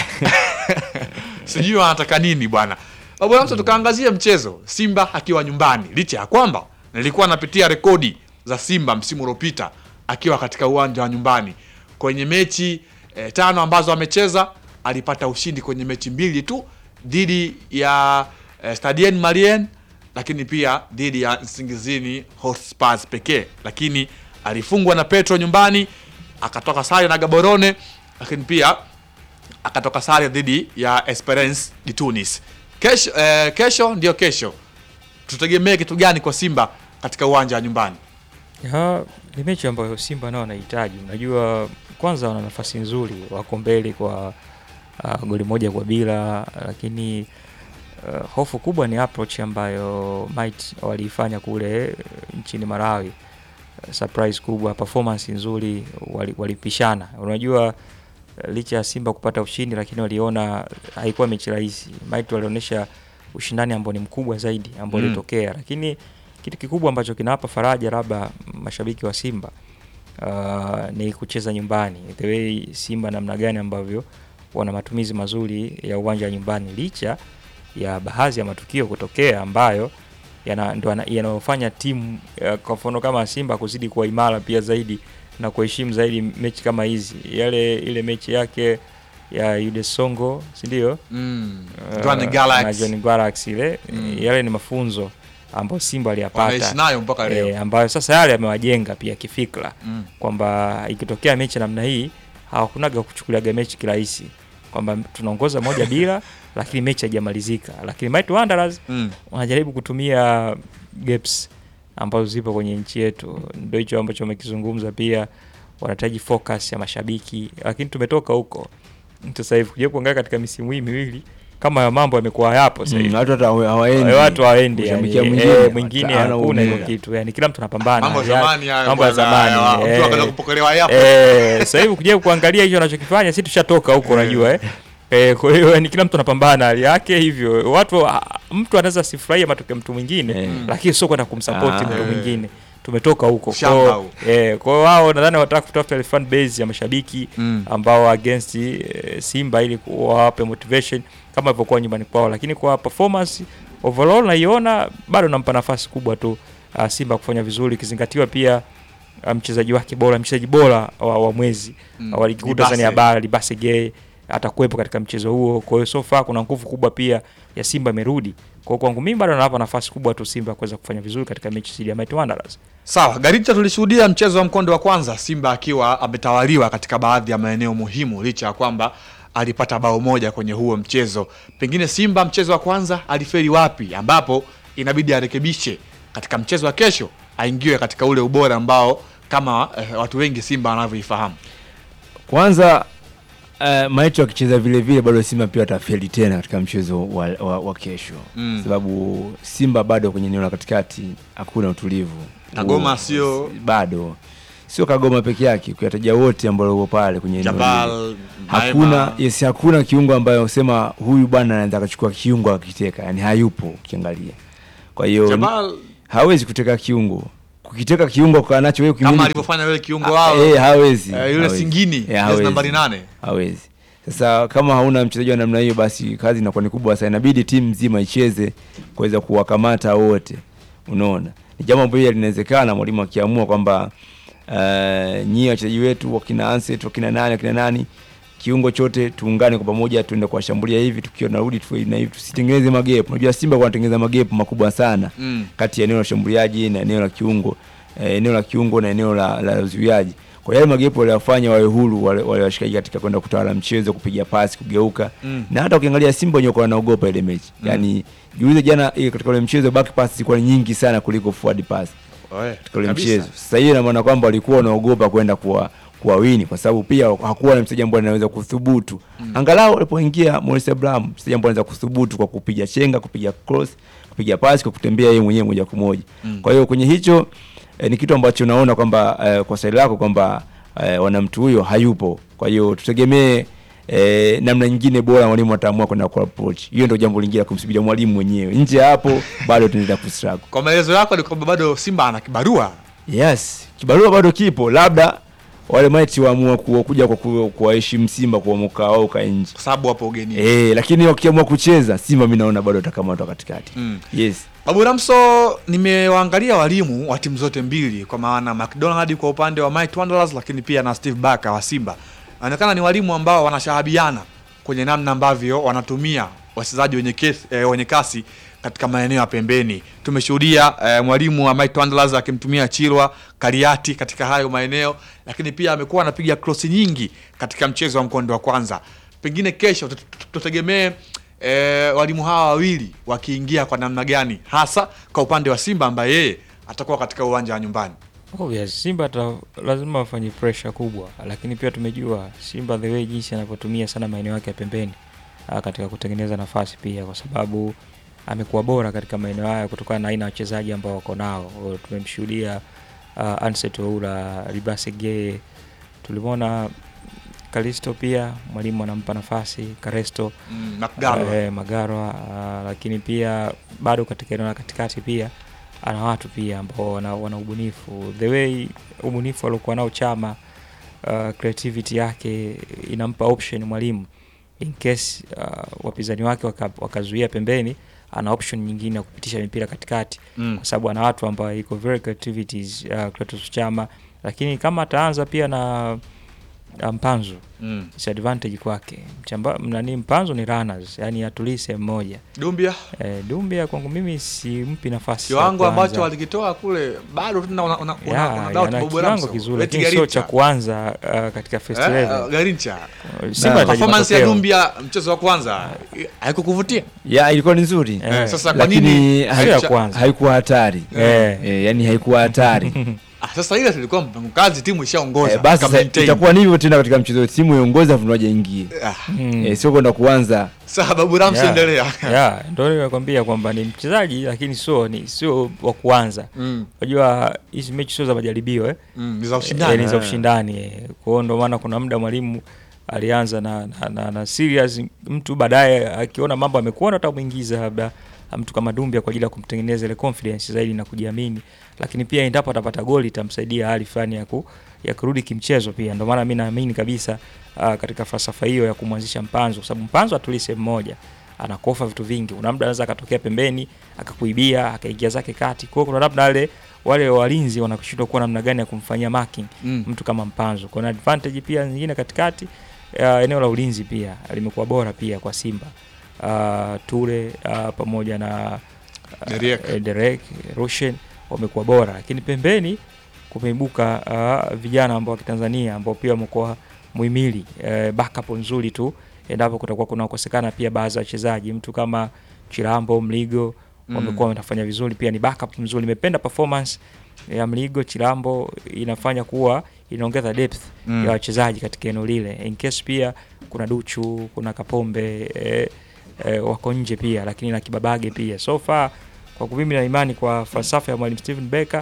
A: sijui wanataka nini bwana bwana msa tukaangazia mchezo simba akiwa nyumbani licha ya kwamba nilikuwa napitia rekodi za simba msimu uliopita akiwa katika uwanja wa nyumbani kwenye mechi eh, tano ambazo amecheza alipata ushindi kwenye mechi mbili tu dhidi ya eh, stadien malien lakini pia dhidi ya nsingizini hotspurs pekee lakini alifungwa na petro nyumbani akatoka sare na gaborone lakini pia akatoka sare dhidi ya Esperance de Tunis. Kesho, eh, kesho ndio kesho, tutegemee kitu gani kwa Simba katika uwanja wa nyumbani?
C: Ya, ni mechi ambayo Simba nao wanahitaji. Unajua, kwanza wana nafasi nzuri, wako mbele kwa uh, goli moja kwa bila, lakini uh, hofu kubwa ni approach ambayo Might waliifanya kule eh, nchini Malawi. Uh, surprise kubwa, performance nzuri, wali- walipishana. Unajua eh, licha ya Simba kupata ushindi, lakini waliona haikuwa mechi rahisi. Might walionyesha ushindani ambao ni mkubwa zaidi ambao
A: Mm.
C: ulitokea, lakini kitu kikubwa ambacho kinawapa faraja labda mashabiki wa Simba uh, ni kucheza nyumbani, the way Simba namna gani ambavyo wana matumizi mazuri ya uwanja wa nyumbani, licha ya baadhi ya matukio kutokea ambayo yana- ndo yana- yanayofanya timu uh, kwa mfano kama Simba kuzidi kuwa imara pia zaidi na kuheshimu zaidi mechi kama hizi, yale ile mechi yake ya Yude Songo, si ndio?
A: Mm.
C: Uh,
A: Jwaneng
C: na
A: Galaxy
C: John Galaxy ile
A: Mm.
C: yale ni mafunzo ambayo Simba aliyapata
A: wanaishi nayo mpaka leo.
C: e, ambayo sasa yale yamewajenga pia kifikra
A: Mm.
C: kwamba ikitokea mechi namna hii hawakunaga kuchukuliaga mechi kirahisi kwamba tunaongoza moja bila lakini mechi haijamalizika lakini Mighty Wanderers
A: Mm.
C: wanajaribu kutumia gaps ambazo zipo kwenye nchi yetu ndio hicho ambacho wamekizungumza pia wanahitaji focus ya mashabiki lakini tumetoka huko sasa hivi kuja kuangalia katika misimu hii miwili kama ya mambo yamekuwa yapo sasa hivi
B: Mm, watu hata hawa- hawaendi.
C: watu hawaendi yani,
B: Kushabikia
C: eh,
B: mwingine,
C: mwingine
B: hata hana
C: hakuna hilo
B: ubora.
C: kitu yani kila mtu anapambana
A: Mambo ya
C: Yani,
A: zamani hayo
C: mambo ya
A: bwana,
C: zamani
A: hayo,
C: eh.
A: mtu akaenda kupokelewa yapo.
C: Eh, sasa hivi kuja kuangalia hicho anachokifanya si tushatoka huko unajua eh. Eh, kwa hiyo yani kila mtu anapambana hali yake hivyo watu ah, mtu anaweza sifurahia matokeo ya mtu mwingine
B: Eh.
C: lakini sio kwenda kumsupport
B: Ah.
C: mtu mwingine tumetoka huko
A: Shamba
C: Kwa-
A: huo.
C: eh, kwa hiyo wao nadhani wanataka kutafuta ile fan base ya mashabiki
A: Mm.
C: ambao against eh, Simba ili wawape motivation kama ilivyokuwa nyumbani kwao, lakini kwa performance overall naiona bado nampa nafasi kubwa tu uh, Simba kufanya vizuri ikizingatiwa pia uh, mchezaji wake bora mchezaji bora wa, wa mwezi
A: Mm.
C: mm. wa ligi kuu
A: Libase.
C: Tanzania bara Libase Gay atakuwepo katika mchezo huo. Kwa hiyo so far kuna nguvu kubwa pia ya Simba imerudi. Kwa hiyo kwangu mimi bado nawapa nafasi kubwa tu Simba kuweza kufanya vizuri katika mechi dhidi ya Mighty Wanderers.
A: Sawa, Garita, tulishuhudia mchezo wa mkondo wa kwanza, Simba akiwa ametawaliwa katika baadhi ya maeneo muhimu, licha ya kwamba alipata bao moja kwenye huo mchezo. Pengine Simba mchezo wa kwanza aliferi wapi, ambapo inabidi arekebishe katika mchezo wa kesho, aingiwe katika ule ubora ambao kama eh, watu wengi Simba wanavyoifahamu.
B: Kwanza uh, Maito akicheza vile vile bado Simba pia watafeli tena katika mchezo wa, wa, wa kesho
A: Mm.
B: sababu Simba bado kwenye eneo la katikati hakuna utulivu
A: Na Goma
B: U-
A: sio-
B: bado sio Kagoma peke yake, ukiyataja wote ambao wako pale kwenye eneo lile.
A: Jabal,
B: hakuna
A: Naima.
B: yes, hakuna kiungo ambayo usema huyu bwana anaweza akachukua kiungo akiteka, yani hayupo ukiangalia. Kwa hiyo
A: Jabal
B: hawezi kuteka kiungo, kukiteka kiungo kwa nacho wewe
A: kama
B: ukimiliki-
A: alivyofanya yule kiungo
B: Ah,
A: wao
B: eh, hawezi
A: eh, yule
B: hawezi.
A: Singini
B: Eh,
A: jezi
B: hawezi.
A: nambari nane
B: hawezi. Sasa kama hauna mchezaji wa namna hiyo, basi kazi inakuwa ni kubwa sana, inabidi timu nzima icheze kuweza kuwakamata wote. Unaona, ni jambo ambalo linawezekana mwalimu akiamua kwamba uh, nyie wachezaji wetu wakina Anset wakina nani wakina nani kiungo chote tuungane kwa pamoja, tuende kuwashambulia hivi, tukiwa tunarudi tu na hivi, tusitengeneze magepu. Unajua Simba wanatengeneza magepu makubwa sana
A: Mm.
B: kati ya eneo la ushambuliaji na eneo la kiungo eh, eneo la kiungo na eneo la, la uzuiaji. Kwa yale magepo waliyofanya wawe huru wale, wale washikaji katika kwenda kutawala mchezo, kupiga pasi, kugeuka
A: Mm.
B: na hata ukiangalia Simba wenyewe kwa wanaogopa ile mechi
A: Mm.
B: yani jiulize jana ile katika ule mchezo back pass zilikuwa nyingi sana kuliko forward pass
A: Oe,
B: katika ule
A: kabisa.
B: mchezo. Sasa hiyo ina maana kwamba walikuwa wanaogopa kwenda kuwa kuwawini kwa sababu pia hakuwa na mchezaji ambaye anaweza kuthubutu. Angalau walipoingia Morris Abraham, mchezaji ambaye anaweza kuthubutu kwa kupiga chenga, kupiga cross, kupiga pasi, kwa kutembea yeye mwenyewe moja kwa moja.
A: Mm.
B: Kwa hiyo kwenye hicho eh, ni kitu ambacho naona kwamba eh, kwa swali lako kwamba eh, wana mtu huyo hayupo. Kwa hiyo tutegemee eh, namna nyingine bora mwalimu ataamua kwenda kwa approach. Hiyo ndio jambo lingine la kumsubiria mwalimu mwenyewe. Nje ya hapo bado tunaendelea kustruggle.
A: Kwa maelezo yako ni kwamba bado Simba ana kibarua
B: Yes, kibarua bado kipo, labda wale maiti waamua ku- kuja kwa ku- kuwaheshimu Simba kuamuka wao uka nje
A: kwa sababu hapo ugenini.
B: eh, lakini wakiamua kucheza Simba, mi naona bado watakamatwa katikati.
A: Mm.
B: Yes,
A: Babu Ramso, nimewaangalia walimu wa timu zote mbili, kwa maana McDonald kwa upande wa Might Wanderers, lakini pia na Steve Barker wa Simba. Inaonekana ni walimu ambao wanashahabiana kwenye namna ambavyo wanatumia wachezaji wenye, kes- eh, wenye kasi katika maeneo ya pembeni. Tumeshuhudia eh, mwalimu wa Might Wanderers akimtumia Chirwa Kariati katika hayo maeneo, lakini pia amekuwa anapiga krosi nyingi katika mchezo wa mkondo wa kwanza. Pengine kesho tut- tut- tutegemee e, walimu hawa wawili wakiingia kwa namna gani, hasa kwa upande wa Simba ambaye yeye atakuwa katika uwanja wa nyumbani.
C: Obvious, Simba ta, lazima wafanye pressure kubwa, lakini pia tumejua Simba the way jinsi anavyotumia sana maeneo yake ya pembeni ah, katika kutengeneza nafasi pia, kwa sababu amekuwa bora katika maeneo haya kutokana na aina ya wachezaji ambao wako nao. O, Tumemshuhudia uh, Anset Oura, Libase Geye, tulimwona Kalisto pia mwalimu anampa nafasi Karesto
A: Mm, Mcgaro.
C: eh, Magarwa ah, lakini pia bado katika eneo la katikati pia ana watu pia ambao wana, wana ubunifu the way ubunifu aliokuwa nao Chama uh, creativity yake inampa option mwalimu in case uh, wapinzani wake waka- wakazuia pembeni ana option nyingine ya kupitisha mipira katikati
A: Mm.
C: kwa sababu ana watu ambao iko very creativities uh, Clatous Chama lakini kama ataanza pia na na Mpanzu
A: Mm.
C: disadvantage kwake Mchamba, nani Mpanzu ni runners yani atulii sehemu moja
A: Dumbia
C: e, Dumbia kwangu mimi simpi nafasi ya
A: kiwango
C: kuanza.
A: ambacho walikitoa kule bado tuna una, una, una,
C: Ya,
A: una doubt
C: yana
A: Bobo
C: kiwango
A: Ramso.
C: kizuri
A: Eti
C: lakini sio cha
A: Garincha.
C: kuanza uh, katika first
A: Eh,
C: level
A: Garincha.
C: Simba
B: Na-
C: inahitaji
A: Performance ya
C: matokeo.
A: Dumbia mchezo wa kwanza haikukuvutia?
B: ya ilikuwa ni nzuri
C: Eh,
A: Eh, sasa kwa
B: lakini
A: nini
B: hai-
C: Sio ya
A: haicha-
C: kwanza.
B: haikuwa hatari
C: Eh.
B: eh, yani haikuwa hatari
A: Ah, sasa ile tulikuwa mpango kazi timu ishaongoza.
B: eh, basi
A: ika
B: sasa
A: maintain.
B: itakuwa ni hivyo tena katika mchezo, timu iongoza afu waje ingie
A: Ah,
C: Mm.
B: eh, sio kwenda kuanza
A: Sasa Babu Ramso
C: Yeah.
A: endelea.
C: Yeah, ndio nimekwambia kwamba ni mchezaji lakini sio ni sio wa kuanza
A: Mm.
C: unajua hizi mechi sio za majaribio eh?
A: Mm, ni za
C: Eh,
A: ushindani.
C: ni za ushindani eh. kwa hiyo ndio maana kuna muda mwalimu alianza na, na, na, na serious mtu baadaye akiona mambo amekuona atamwingiza labda mtu kama Dumbia kwa ajili ya kumtengeneza ile confidence zaidi na kujiamini, lakini pia endapo atapata goli itamsaidia hali fulani ya, ku, ya kurudi kimchezo pia. Ndio maana mimi naamini kabisa uh, katika falsafa hiyo ya kumwanzisha Mpanzo, kwa sababu Mpanzo atulii sehemu moja anakofa vitu vingi. Kuna muda anaweza akatokea pembeni akakuibia akaingia zake kati. Kwa hiyo kuna labda wale wale walinzi wanashindwa kuwa namna gani ya kumfanyia marking
A: Mm.
C: mtu kama Mpanzo. Kuna advantage pia nyingine katikati uh, eneo la ulinzi pia limekuwa bora pia kwa Simba. Uh, Ture uh, pamoja na uh,
A: Derek.
C: eh, Derek Roshen wamekuwa bora, lakini pembeni kumeibuka uh, vijana ambao wa Kitanzania ambao pia wamekuwa muhimili uh, backup nzuri tu endapo kutakuwa kunakosekana pia baadhi ya wachezaji, mtu kama Chirambo Mligo
A: Mm.
C: wamekuwa wanafanya vizuri, pia ni backup mzuri. Nimependa performance ya Mligo Chirambo, inafanya kuwa inaongeza depth
A: Mm.
C: ya wachezaji katika eneo lile, in case pia kuna Duchu, kuna Kapombe eh, eh, wako nje pia, lakini na Kibabage pia. So far kwa mimi na imani kwa falsafa ya mwalimu Steven Becker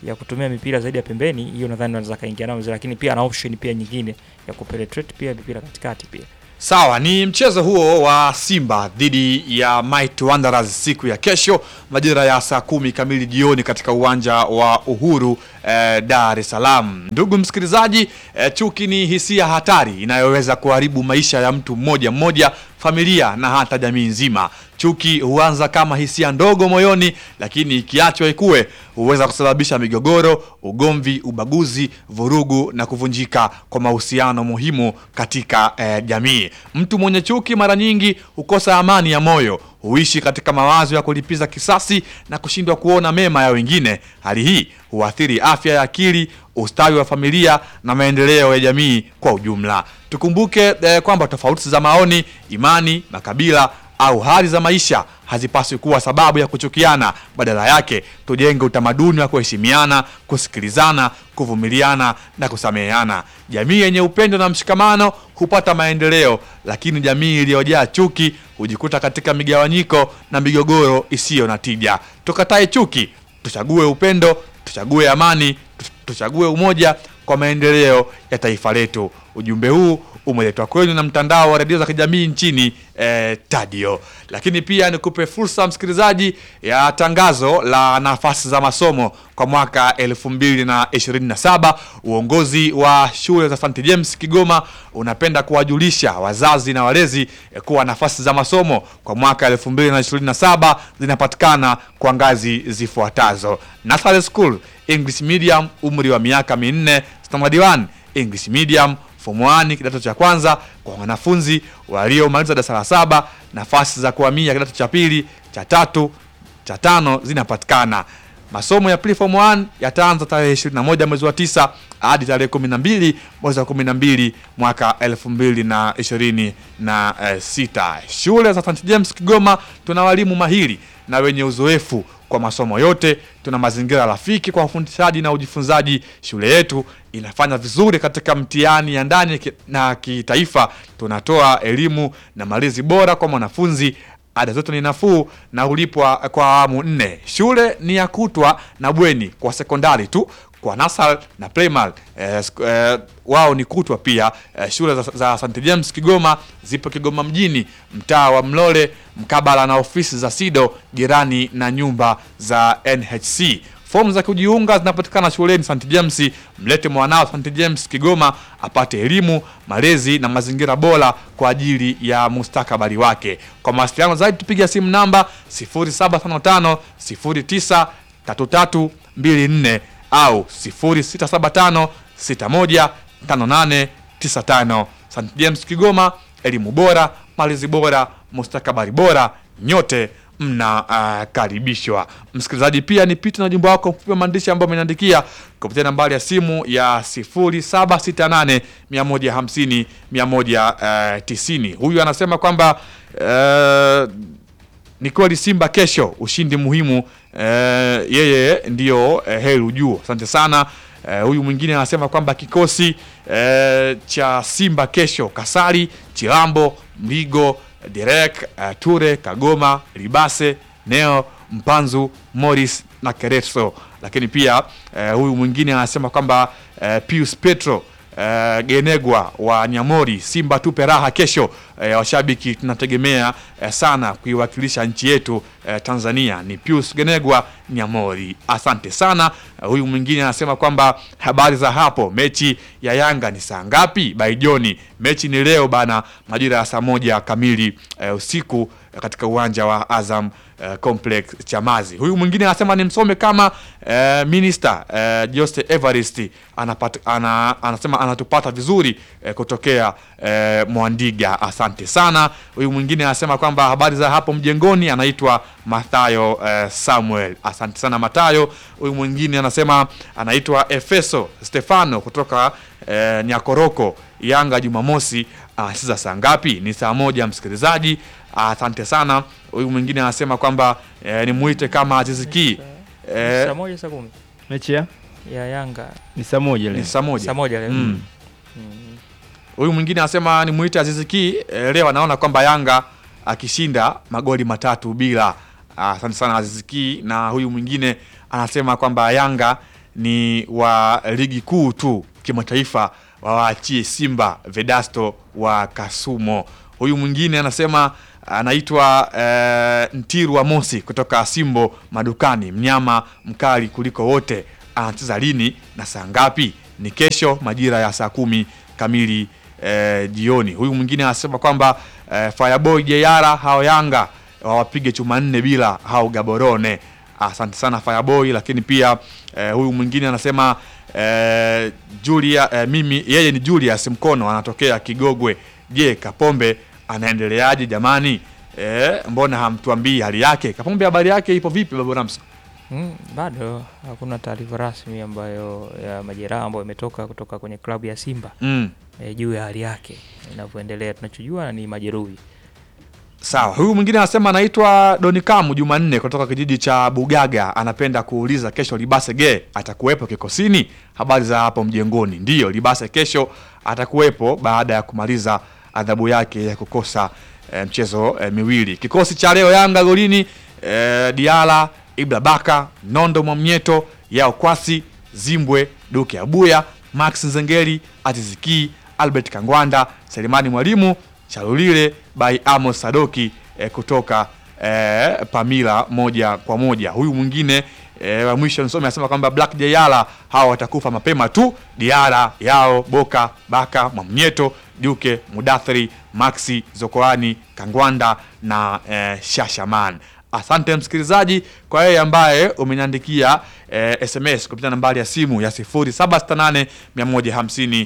C: ya kutumia mipira zaidi ya pembeni, hiyo nadhani wanaweza kaingia nao vizuri, lakini pia ana option pia nyingine ya kupenetrate pia mipira katikati pia.
A: Sawa, ni mchezo huo wa Simba dhidi ya Might Wanderers siku ya kesho majira ya saa kumi kamili jioni katika uwanja wa Uhuru eh, Dar es Salaam. Ndugu msikilizaji, eh, chuki ni hisia hatari inayoweza kuharibu maisha ya mtu mmoja mmoja, familia na hata jamii nzima. Chuki huanza kama hisia ndogo moyoni, lakini ikiachwa ikue huweza kusababisha migogoro, ugomvi, ubaguzi, vurugu na kuvunjika kwa mahusiano muhimu katika eh, jamii. Mtu mwenye chuki mara nyingi hukosa amani ya moyo, huishi katika mawazo ya kulipiza kisasi na kushindwa kuona mema ya wengine. Hali hii huathiri afya ya akili, ustawi wa familia na maendeleo ya jamii kwa ujumla. Tukumbuke eh, kwamba tofauti za maoni, imani, makabila au hali za maisha hazipaswi kuwa sababu ya kuchukiana. Badala yake, tujenge utamaduni wa kuheshimiana, kusikilizana, kuvumiliana na kusameheana. Jamii yenye upendo na mshikamano hupata maendeleo, lakini jamii iliyojaa chuki hujikuta katika migawanyiko na migogoro isiyo na tija. Tukatae chuki, tuchague upendo, tuchague amani, tu- tuchague umoja kwa maendeleo ya taifa letu. Ujumbe huu umeletwa kwenu na mtandao wa redio za kijamii nchini eh, Tadio. Lakini pia nikupe fursa msikilizaji ya tangazo la nafasi za masomo kwa mwaka 2027. Uongozi wa shule za St James Kigoma unapenda kuwajulisha wazazi na walezi eh, kuwa nafasi za masomo kwa mwaka 2027 zinapatikana kwa ngazi zifuatazo: Nursery School English Medium, umri wa miaka minne; Standard 1 English Medium form 1 kidato cha kwanza kwa wanafunzi waliomaliza darasa la saba. Nafasi za kuhamia kidato cha pili, cha tatu, cha tano zinapatikana. Masomo ya preform 1 yataanza tarehe 21 mwezi wa 9 hadi tarehe 12 mwezi wa 12 mwaka 2026. Shule za St James Kigoma tuna walimu mahiri na wenye uzoefu kwa masomo yote. Tuna mazingira rafiki kwa ufundishaji na ujifunzaji. Shule yetu inafanya vizuri katika mtihani ya ndani ki- na kitaifa. Tunatoa elimu na malezi bora kwa mwanafunzi. Ada zetu ni nafuu na hulipwa kwa awamu nne. Shule ni ya kutwa na bweni kwa sekondari tu. Kwa nasal na primary eh, sk- eh, wao ni kutwa pia. Eh, shule za, za St James Kigoma zipo Kigoma mjini, mtaa wa Mlole, mkabala na ofisi za SIDO, jirani na nyumba za NHC. Fomu za kujiunga zinapatikana shuleni St James. Mlete mwanao St James Kigoma apate elimu, malezi na mazingira bora kwa ajili ya mustakabali wake. Kwa mawasiliano zaidi tupiga simu namba 0755 09 3324 au 0675 61 5895. St James Kigoma, elimu bora, malezi bora, mustakabali bora, nyote mnakaribishwa. Msikilizaji, pia nipite na ujumbe wako mfupi wa maandishi ambao ameniandikia kupitia nambari ya simu ya 0768 150 190. Huyu anasema kwamba eh, ni kweli Simba kesho ushindi muhimu eh, yeye ndiyo eh, heri juu. Asante sana. Eh, huyu mwingine anasema kwamba kikosi eh, cha Simba kesho Kasari, Chilambo, Mligo, Derek, eh, Ture, Kagoma, Libase, Neo, Mpanzu, Morris na Kereso. Lakini pia eh, huyu mwingine anasema kwamba eh, Pius Petro eh, Genegwa wa Nyamori, Simba tupe raha kesho. Eh, washabiki tunategemea eh, sana kuiwakilisha nchi yetu eh, Tanzania. Ni Pius Genegwa Nyamori, asante sana. Eh, huyu mwingine anasema kwamba habari za hapo, mechi ya Yanga ni saa ngapi? Baijoni, mechi ni leo bana, majira ya saa moja kamili eh, usiku eh, katika uwanja wa Azam eh, Complex Chamazi. Huyu mwingine anasema nimsome kama eh, minister eh, Jose Evarist anapata, ana, anasema anatupata vizuri eh, kutokea eh, Mwandiga. Asante sana. Huyu mwingine anasema kwamba habari za hapo mjengoni, anaitwa Mathayo eh, Samuel. Asante sana Mathayo. Huyu mwingine anasema anaitwa Efeso Stefano kutoka eh, Nyakoroko. Yanga Jumamosi anacheza saa ngapi? Ni saa moja, msikilizaji. Asante sana. Huyu mwingine anasema kwamba eh, nimuite kama Aziziki eh,
C: saa moja saa kumi
B: mechi ya
C: ya Yanga
B: ni saa moja
A: ni
B: leo.
A: saa moja.
C: saa moja leo.
A: Mm.
C: Mm.
A: Huyu mwingine anasema ni muite Aziziki eh, leo anaona kwamba Yanga akishinda magoli matatu bila. Ah, Asante sana Aziziki. Na huyu mwingine anasema kwamba Yanga ni wa ligi kuu tu kimataifa wawaachie Simba Vedasto wa Kasumo. Huyu mwingine anasema anaitwa eh, Ntiru wa Mosi kutoka Simbo Madukani, mnyama mkali kuliko wote. Anacheza lini na saa ngapi? Ni kesho majira ya saa kumi kamili eh, jioni. Huyu mwingine anasema kwamba eh, Fireboy Jeyara hao Yanga wawapige chuma nne bila hao Gaborone. Asante sana Fireboy, lakini pia eh, huyu mwingine anasema eh, Julia eh, mimi yeye ni Julius Mkono anatokea Kigogwe. Je, Kapombe anaendeleaje jamani? Eh, mbona hamtuambii hali yake? Kapombe habari yake ipo vipi Babu Ramso?
C: Mm, bado hakuna taarifa rasmi ambayo ya majeraha ambayo imetoka kutoka kwenye klabu ya Simba
A: Mm.
C: e, juu ya hali yake inavyoendelea. Tunachojua ni majeruhi.
A: Sawa, huyu mwingine anasema anaitwa Donikamu Jumanne kutoka kijiji cha Bugaga, anapenda kuuliza kesho Libase ge atakuwepo kikosini? Habari za hapo mjengoni? Ndiyo, Libase kesho atakuwepo baada ya kumaliza adhabu yake ya kukosa eh, mchezo eh, miwili. Kikosi cha leo Yanga golini eh, Diala, Ibra Baka, Nondo Mwamnyeto, Yao Kwasi, Zimbwe, Duke Abuya, Max Nzengeri, Atiziki, Albert Kangwanda, Selemani Mwalimu, Chalulile by Amos Sadoki eh, kutoka eh, Pamila moja kwa moja. Huyu mwingine eh, wa mwisho nisome anasema kwamba Black Jayala hawa watakufa mapema tu. Diara yao Boka Baka Mwamnyeto Duke Mudathiri Maxi Zokoani Kangwanda na eh, Shashaman. Asante msikilizaji kwa yeye ambaye umeniandikia eh, SMS kupitia nambari ya simu ya 0768 150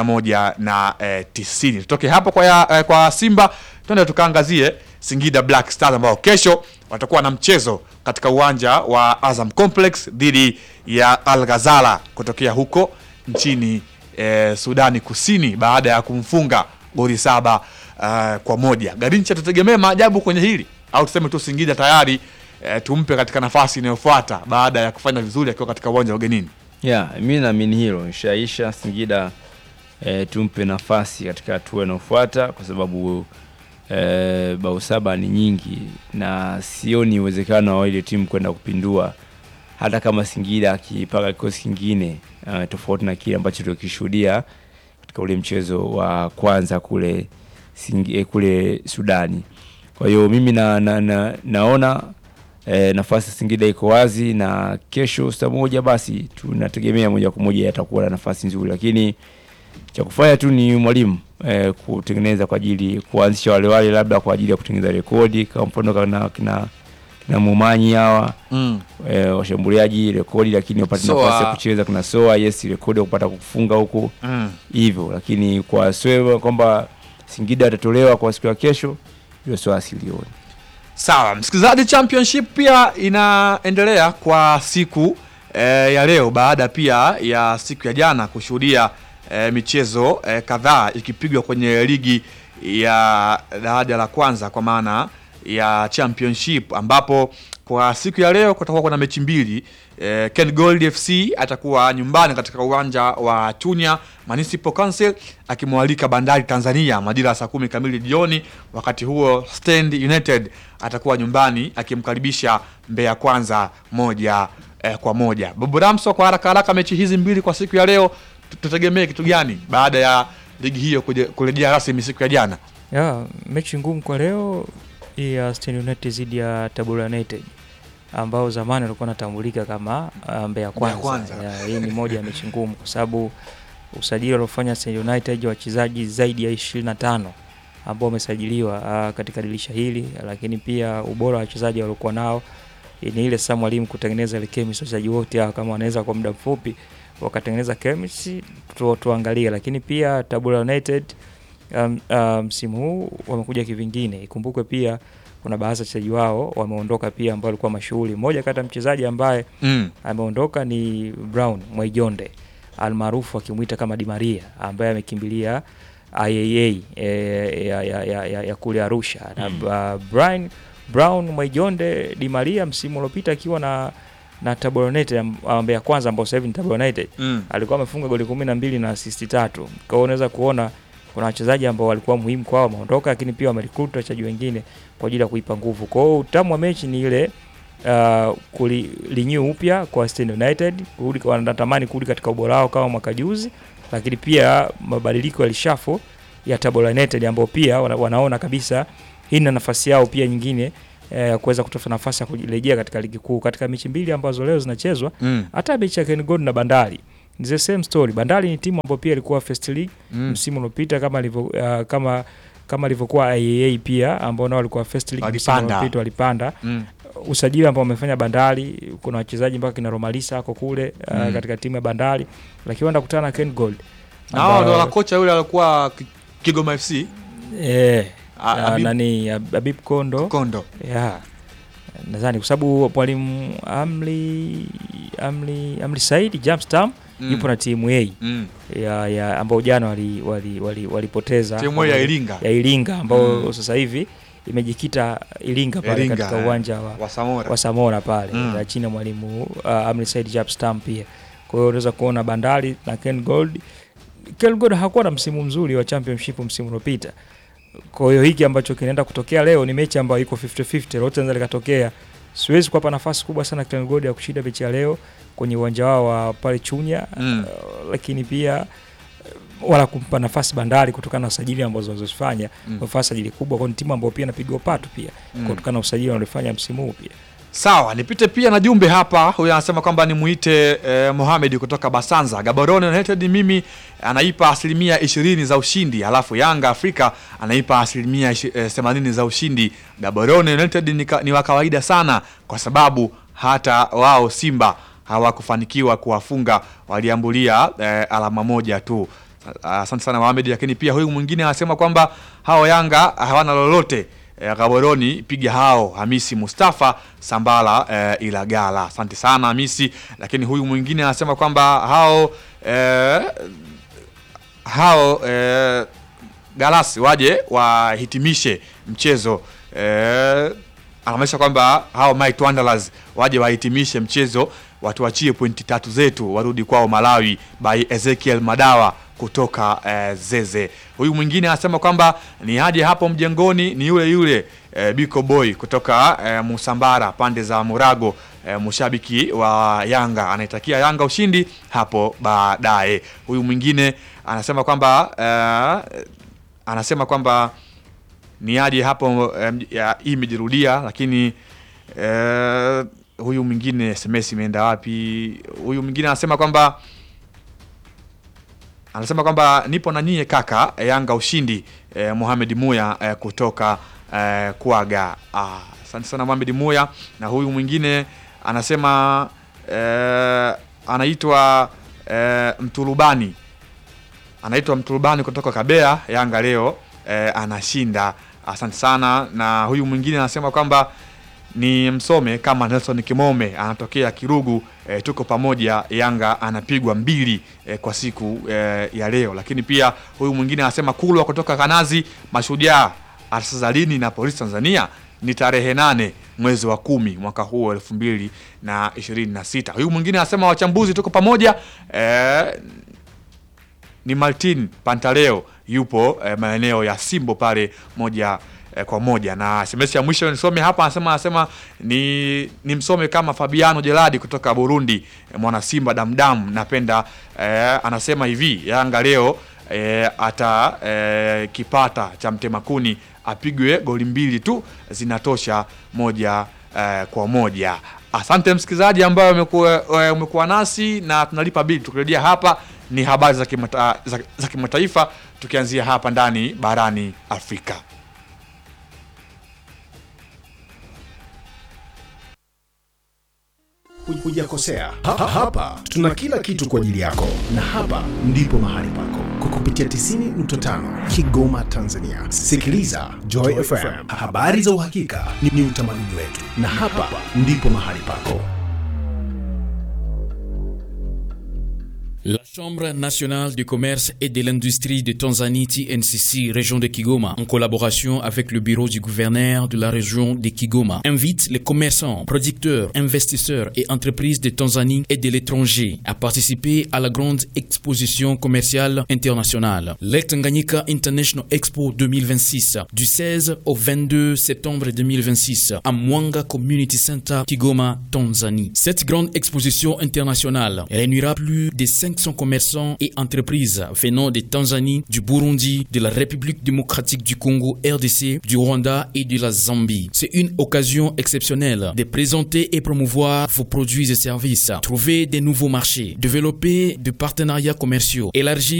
A: 190. Tutoke hapo kwa, ya, eh, kwa Simba twende tukaangazie Singida Black Stars ambao kesho watakuwa na mchezo katika uwanja wa Azam Complex dhidi ya Al Ghazala kutokea huko nchini eh, Sudani Kusini baada ya kumfunga goli saba uh, kwa moja. Garincha, tutegemee maajabu kwenye hili au tuseme tu Singida tayari eh, tumpe katika nafasi inayofuata baada ya kufanya vizuri akiwa katika uwanja wa ugenini.
B: Yeah, mi naamini hilo ishaisha. Singida eh, tumpe nafasi katika hatua inayofuata kwa sababu eh, bao saba ni nyingi na sioni uwezekano wa ile timu kwenda kupindua, hata kama Singida akipaka kikosi kingine eh, tofauti na kile ambacho tulikishuhudia katika ule mchezo wa kwanza kule Singi, eh, kule Sudani. Kwa hiyo mimi na, na, na, naona e, nafasi ya Singida iko wazi na kesho saa moja basi tunategemea moja kwa moja atakuwa na nafasi nzuri, lakini cha kufanya tu ni mwalimu e, kutengeneza kwa ajili kuanzisha wale wale labda kwa ajili ya kutengeneza rekodi kama mfano kana kina kina Mumanyi hawa
A: Mm.
B: e, washambuliaji rekodi, lakini wapate
A: Soa.
B: nafasi ya kucheza. Kuna Soa yes, rekodi ya kupata kufunga huku
A: Mm.
B: hivyo, lakini kwa Soa kwamba Singida atatolewa kwa siku ya kesho, hiyo Soa silioni.
A: Sawa, msikilizaji, championship pia inaendelea kwa siku eh, ya leo baada pia ya siku ya jana kushuhudia eh, michezo eh, kadhaa ikipigwa kwenye ligi ya daraja la kwanza kwa maana ya championship ambapo kwa siku ya leo kutakuwa kuna mechi mbili eh, Ken Gold FC atakuwa nyumbani katika uwanja wa Chunya Municipal Council akimwalika Bandari Tanzania majira ya saa kumi kamili jioni. Wakati huo Stand United atakuwa nyumbani akimkaribisha Mbeya Kwanza moja eh, kwa moja. Babu Ramso, kwa haraka haraka, mechi hizi mbili kwa siku ya leo tu- tutegemee kitu gani baada ya ligi hiyo kuje- kurejea rasmi siku ya jana?
C: Ya, mechi ngumu kwa leo hii ya Stand United dhidi ya Tabora United ambao zamani walikuwa wanatambulika kama uh, Mbeya Kwanza.
A: Kwanza.
C: Ya, hii ni moja ya mechi ngumu kwa sababu usajili waliofanya Stand United wachezaji zaidi ya 25 ambao wamesajiliwa uh, katika dirisha hili, lakini pia ubora wa wachezaji waliokuwa nao ni ile sasa mwalimu kutengeneza ile chemistry wachezaji wote hao kama wanaweza kwa muda mfupi wakatengeneza chemistry tu, tuangalie, lakini pia Tabora United um, uh, msimu huu wamekuja kivingine. Ikumbukwe pia kuna baadhi ya wachezaji wao wameondoka pia ambao walikuwa mashuhuri. Mmoja kati ya mchezaji ambaye
A: Mm.
C: ameondoka ni Brown Mwaijonde almaarufu akimwita kama Di Maria ambaye amekimbilia IAA e, ya, ya, ya, ya, ya kule Arusha na uh, Brian Brown Mwaijonde Di Maria msimu uliopita akiwa na na Tabora United am- Mbeya Kwanza ambao sasa hivi ni Tabora United
A: Mm.
C: alikuwa amefunga goli kumi na mbili na asisti tatu. Kwa hiyo unaweza kuona kuna wachezaji ambao walikuwa muhimu kwao wameondoka, lakini pia wamerecruit wachezaji wengine kwa ajili ya kuipa nguvu. Kwa hiyo utamu wa mechi ni ile uh, kulinew upya kwa Stand United, kurudi wanatamani kurudi katika ubora wao kama mwaka juzi, lakini pia mabadiliko ya lishafo ya Tabora United ambao pia wana, wanaona kabisa hii na nafasi yao pia nyingine ya eh, kuweza kutafuta nafasi ya kurejea katika ligi kuu katika mechi mbili ambazo leo zinachezwa
A: Mm.
C: hata mechi ya Ken Gold na Bandari ni the same story. Bandari ni timu ambayo pia ilikuwa first league
A: Mm.
C: msimu uliopita kama ilivyo uh, kama kama ilivyokuwa IAA pia ambao nao walikuwa first league msimu
A: Walipanda.
C: uliopita walipanda.
A: Mm.
C: Usajili ambao wamefanya Bandari, kuna wachezaji mpaka kina Romalisa ako kule uh,
A: Mm.
C: katika timu ya Bandari, lakini wanaenda kukutana na Ken Gold
A: Na hao
C: ambao-
A: ndo na kocha yule alikuwa Ki- Kigoma FC
C: eh,
A: A-
C: na-
A: Habib
C: nani Habib Kondo
A: Kondo.
C: yeah. Nadhani kwa sababu mwalimu Amli Amli Amli Said Jamstam
A: Mm.
C: yupo na timu A
A: Mm.
C: ya, ya ambao jana walipoteza wali, wali, walipoteza
A: Timu ya Iringa
C: ya Iringa ambao
A: Mm.
C: sasa hivi imejikita Iringa pale
A: Iringa,
C: katika
A: eh.
C: uwanja wa,
A: wa Samora.
C: wa Samora pale
A: Mm.
C: na chini ya mwalimu uh, Amri Said Japstam pia. Kwa hiyo unaweza kuona Bandari na Ken Gold. Ken Gold hakuwa na msimu mzuri wa championship msimu uliopita. Kwa hiyo hiki ambacho kinaenda kutokea leo ni mechi ambayo iko 50-50, lolote linaweza likatokea. Siwezi kuwapa nafasi kubwa sana Ken Gold ya kushinda mechi ya leo kwenye uwanja wao wa pale Chunya
A: Mm.
C: uh, lakini pia uh, wala kumpa nafasi Bandari kutokana na usajili ambazo wanazofanya
A: Mm.
C: wamefanya sajili kubwa kwa ni timu ambayo pia inapiga upatu pia
A: Mm.
C: kutokana na usajili wanaofanya msimu huu pia.
A: Sawa, nipite pia na jumbe hapa. Huyu anasema kwamba nimuite eh, Mohamed kutoka Basanza. Gaborone United mimi anaipa asilimia ishirini za ushindi, alafu Yanga Afrika anaipa asilimia ishi- eh, themanini za ushindi. Gaborone United ni, ka, ni wa kawaida sana kwa sababu hata wao Simba hawakufanikiwa kuwafunga, waliambulia eh, alama moja tu. Asante sana Mohamed, lakini pia huyu mwingine anasema kwamba hao Yanga hawana lolote eh, Gaboroni piga hao Hamisi Mustafa Sambala eh, Ilagala. Asante sana Hamisi, lakini huyu mwingine anasema kwamba hao eh, hao eh, Galasi waje wahitimishe mchezo eh, anamaanisha kwamba hao Might Wanderers waje wahitimishe mchezo, watuachie pointi tatu zetu, warudi kwao Malawi, by Ezekiel Madawa kutoka eh, Zeze. Huyu mwingine anasema kwamba ni aje hapo mjengoni, ni yule yule eh, Biko Boy kutoka eh, Musambara pande za Murago eh, mshabiki wa Yanga anaitakia Yanga ushindi hapo baadaye. Huyu mwingine anasema kwamba eh, anasema kwamba ni aje hapo em, ya- hii imejirudia, lakini eh, huyu mwingine SMS imeenda wapi? Huyu mwingine anasema kwamba anasema kwamba nipo na nyie kaka, eh, Yanga ushindi. Eh, Mohamed Muya eh, kutoka eh, Kwaga. Ah, asante sana Mohamed Muya. Na huyu mwingine anasema eh, anaitwa eh, Mturubani anaitwa Mturubani kutoka Kabea. Yanga leo eh, anashinda. Asante sana. Na huyu mwingine anasema kwamba ni msome kama Nelson Kimome anatokea Kirugu. E, tuko pamoja, Yanga anapigwa mbili e, kwa siku e, ya leo. Lakini pia huyu mwingine anasema Kulwa kutoka Kanazi, Mashujaa atacheza lini na Polisi Tanzania? Ni tarehe nane mwezi wa kumi mwaka huu elfu mbili na ishirini na sita. Huyu mwingine anasema wachambuzi, tuko pamoja e, ni Martin Pantaleo yupo eh, maeneo ya Simbo pale moja eh, kwa moja. Na SMS ya mwisho nisome hapa, anasema anasema ni, ni msome kama Fabiano Jeladi kutoka Burundi eh, mwana Simba damdam. Napenda eh, anasema hivi Yanga leo eh, ata eh, kipata cha mtemakuni apigwe goli mbili tu zinatosha moja eh, kwa moja. Asante msikilizaji ambaye umekuwa eh, umekuwa nasi na tunalipa bili. Tukirejea hapa ni habari za kimata, za, za kimataifa tukianzia hapa ndani barani Afrika.
D: Hujakosea. Ha- ha- Hapa tuna kila kitu kwa ajili yako, na hapa ndipo mahali pako kwa kupitia 90.5 Kigoma, Tanzania. Sikiliza Joy FM, habari za uhakika ni, ni utamaduni wetu, na hapa ndipo mahali pako.
E: La Chambre nationale du commerce et de l'industrie de Tanzanie TNCC région de Kigoma en collaboration avec le bureau du gouverneur de la région de Kigoma invite les commerçants, producteurs, investisseurs et entreprises de Tanzanie et de l'étranger à participer à la grande exposition commerciale internationale, le Tanganyika International Expo 2026 du 16 au 22 septembre 2026 à Mwanga Community Center Kigoma, Tanzanie. Cette grande exposition internationale réunira plus de 500 commerçants et entreprises venant de Tanzanie, du Burundi, de la République démocratique du Congo, RDC, du Rwanda et de la Zambie. C'est une occasion exceptionnelle de présenter et promouvoir vos produits et services, trouver des nouveaux marchés, développer de partenariats commerciaux, élargir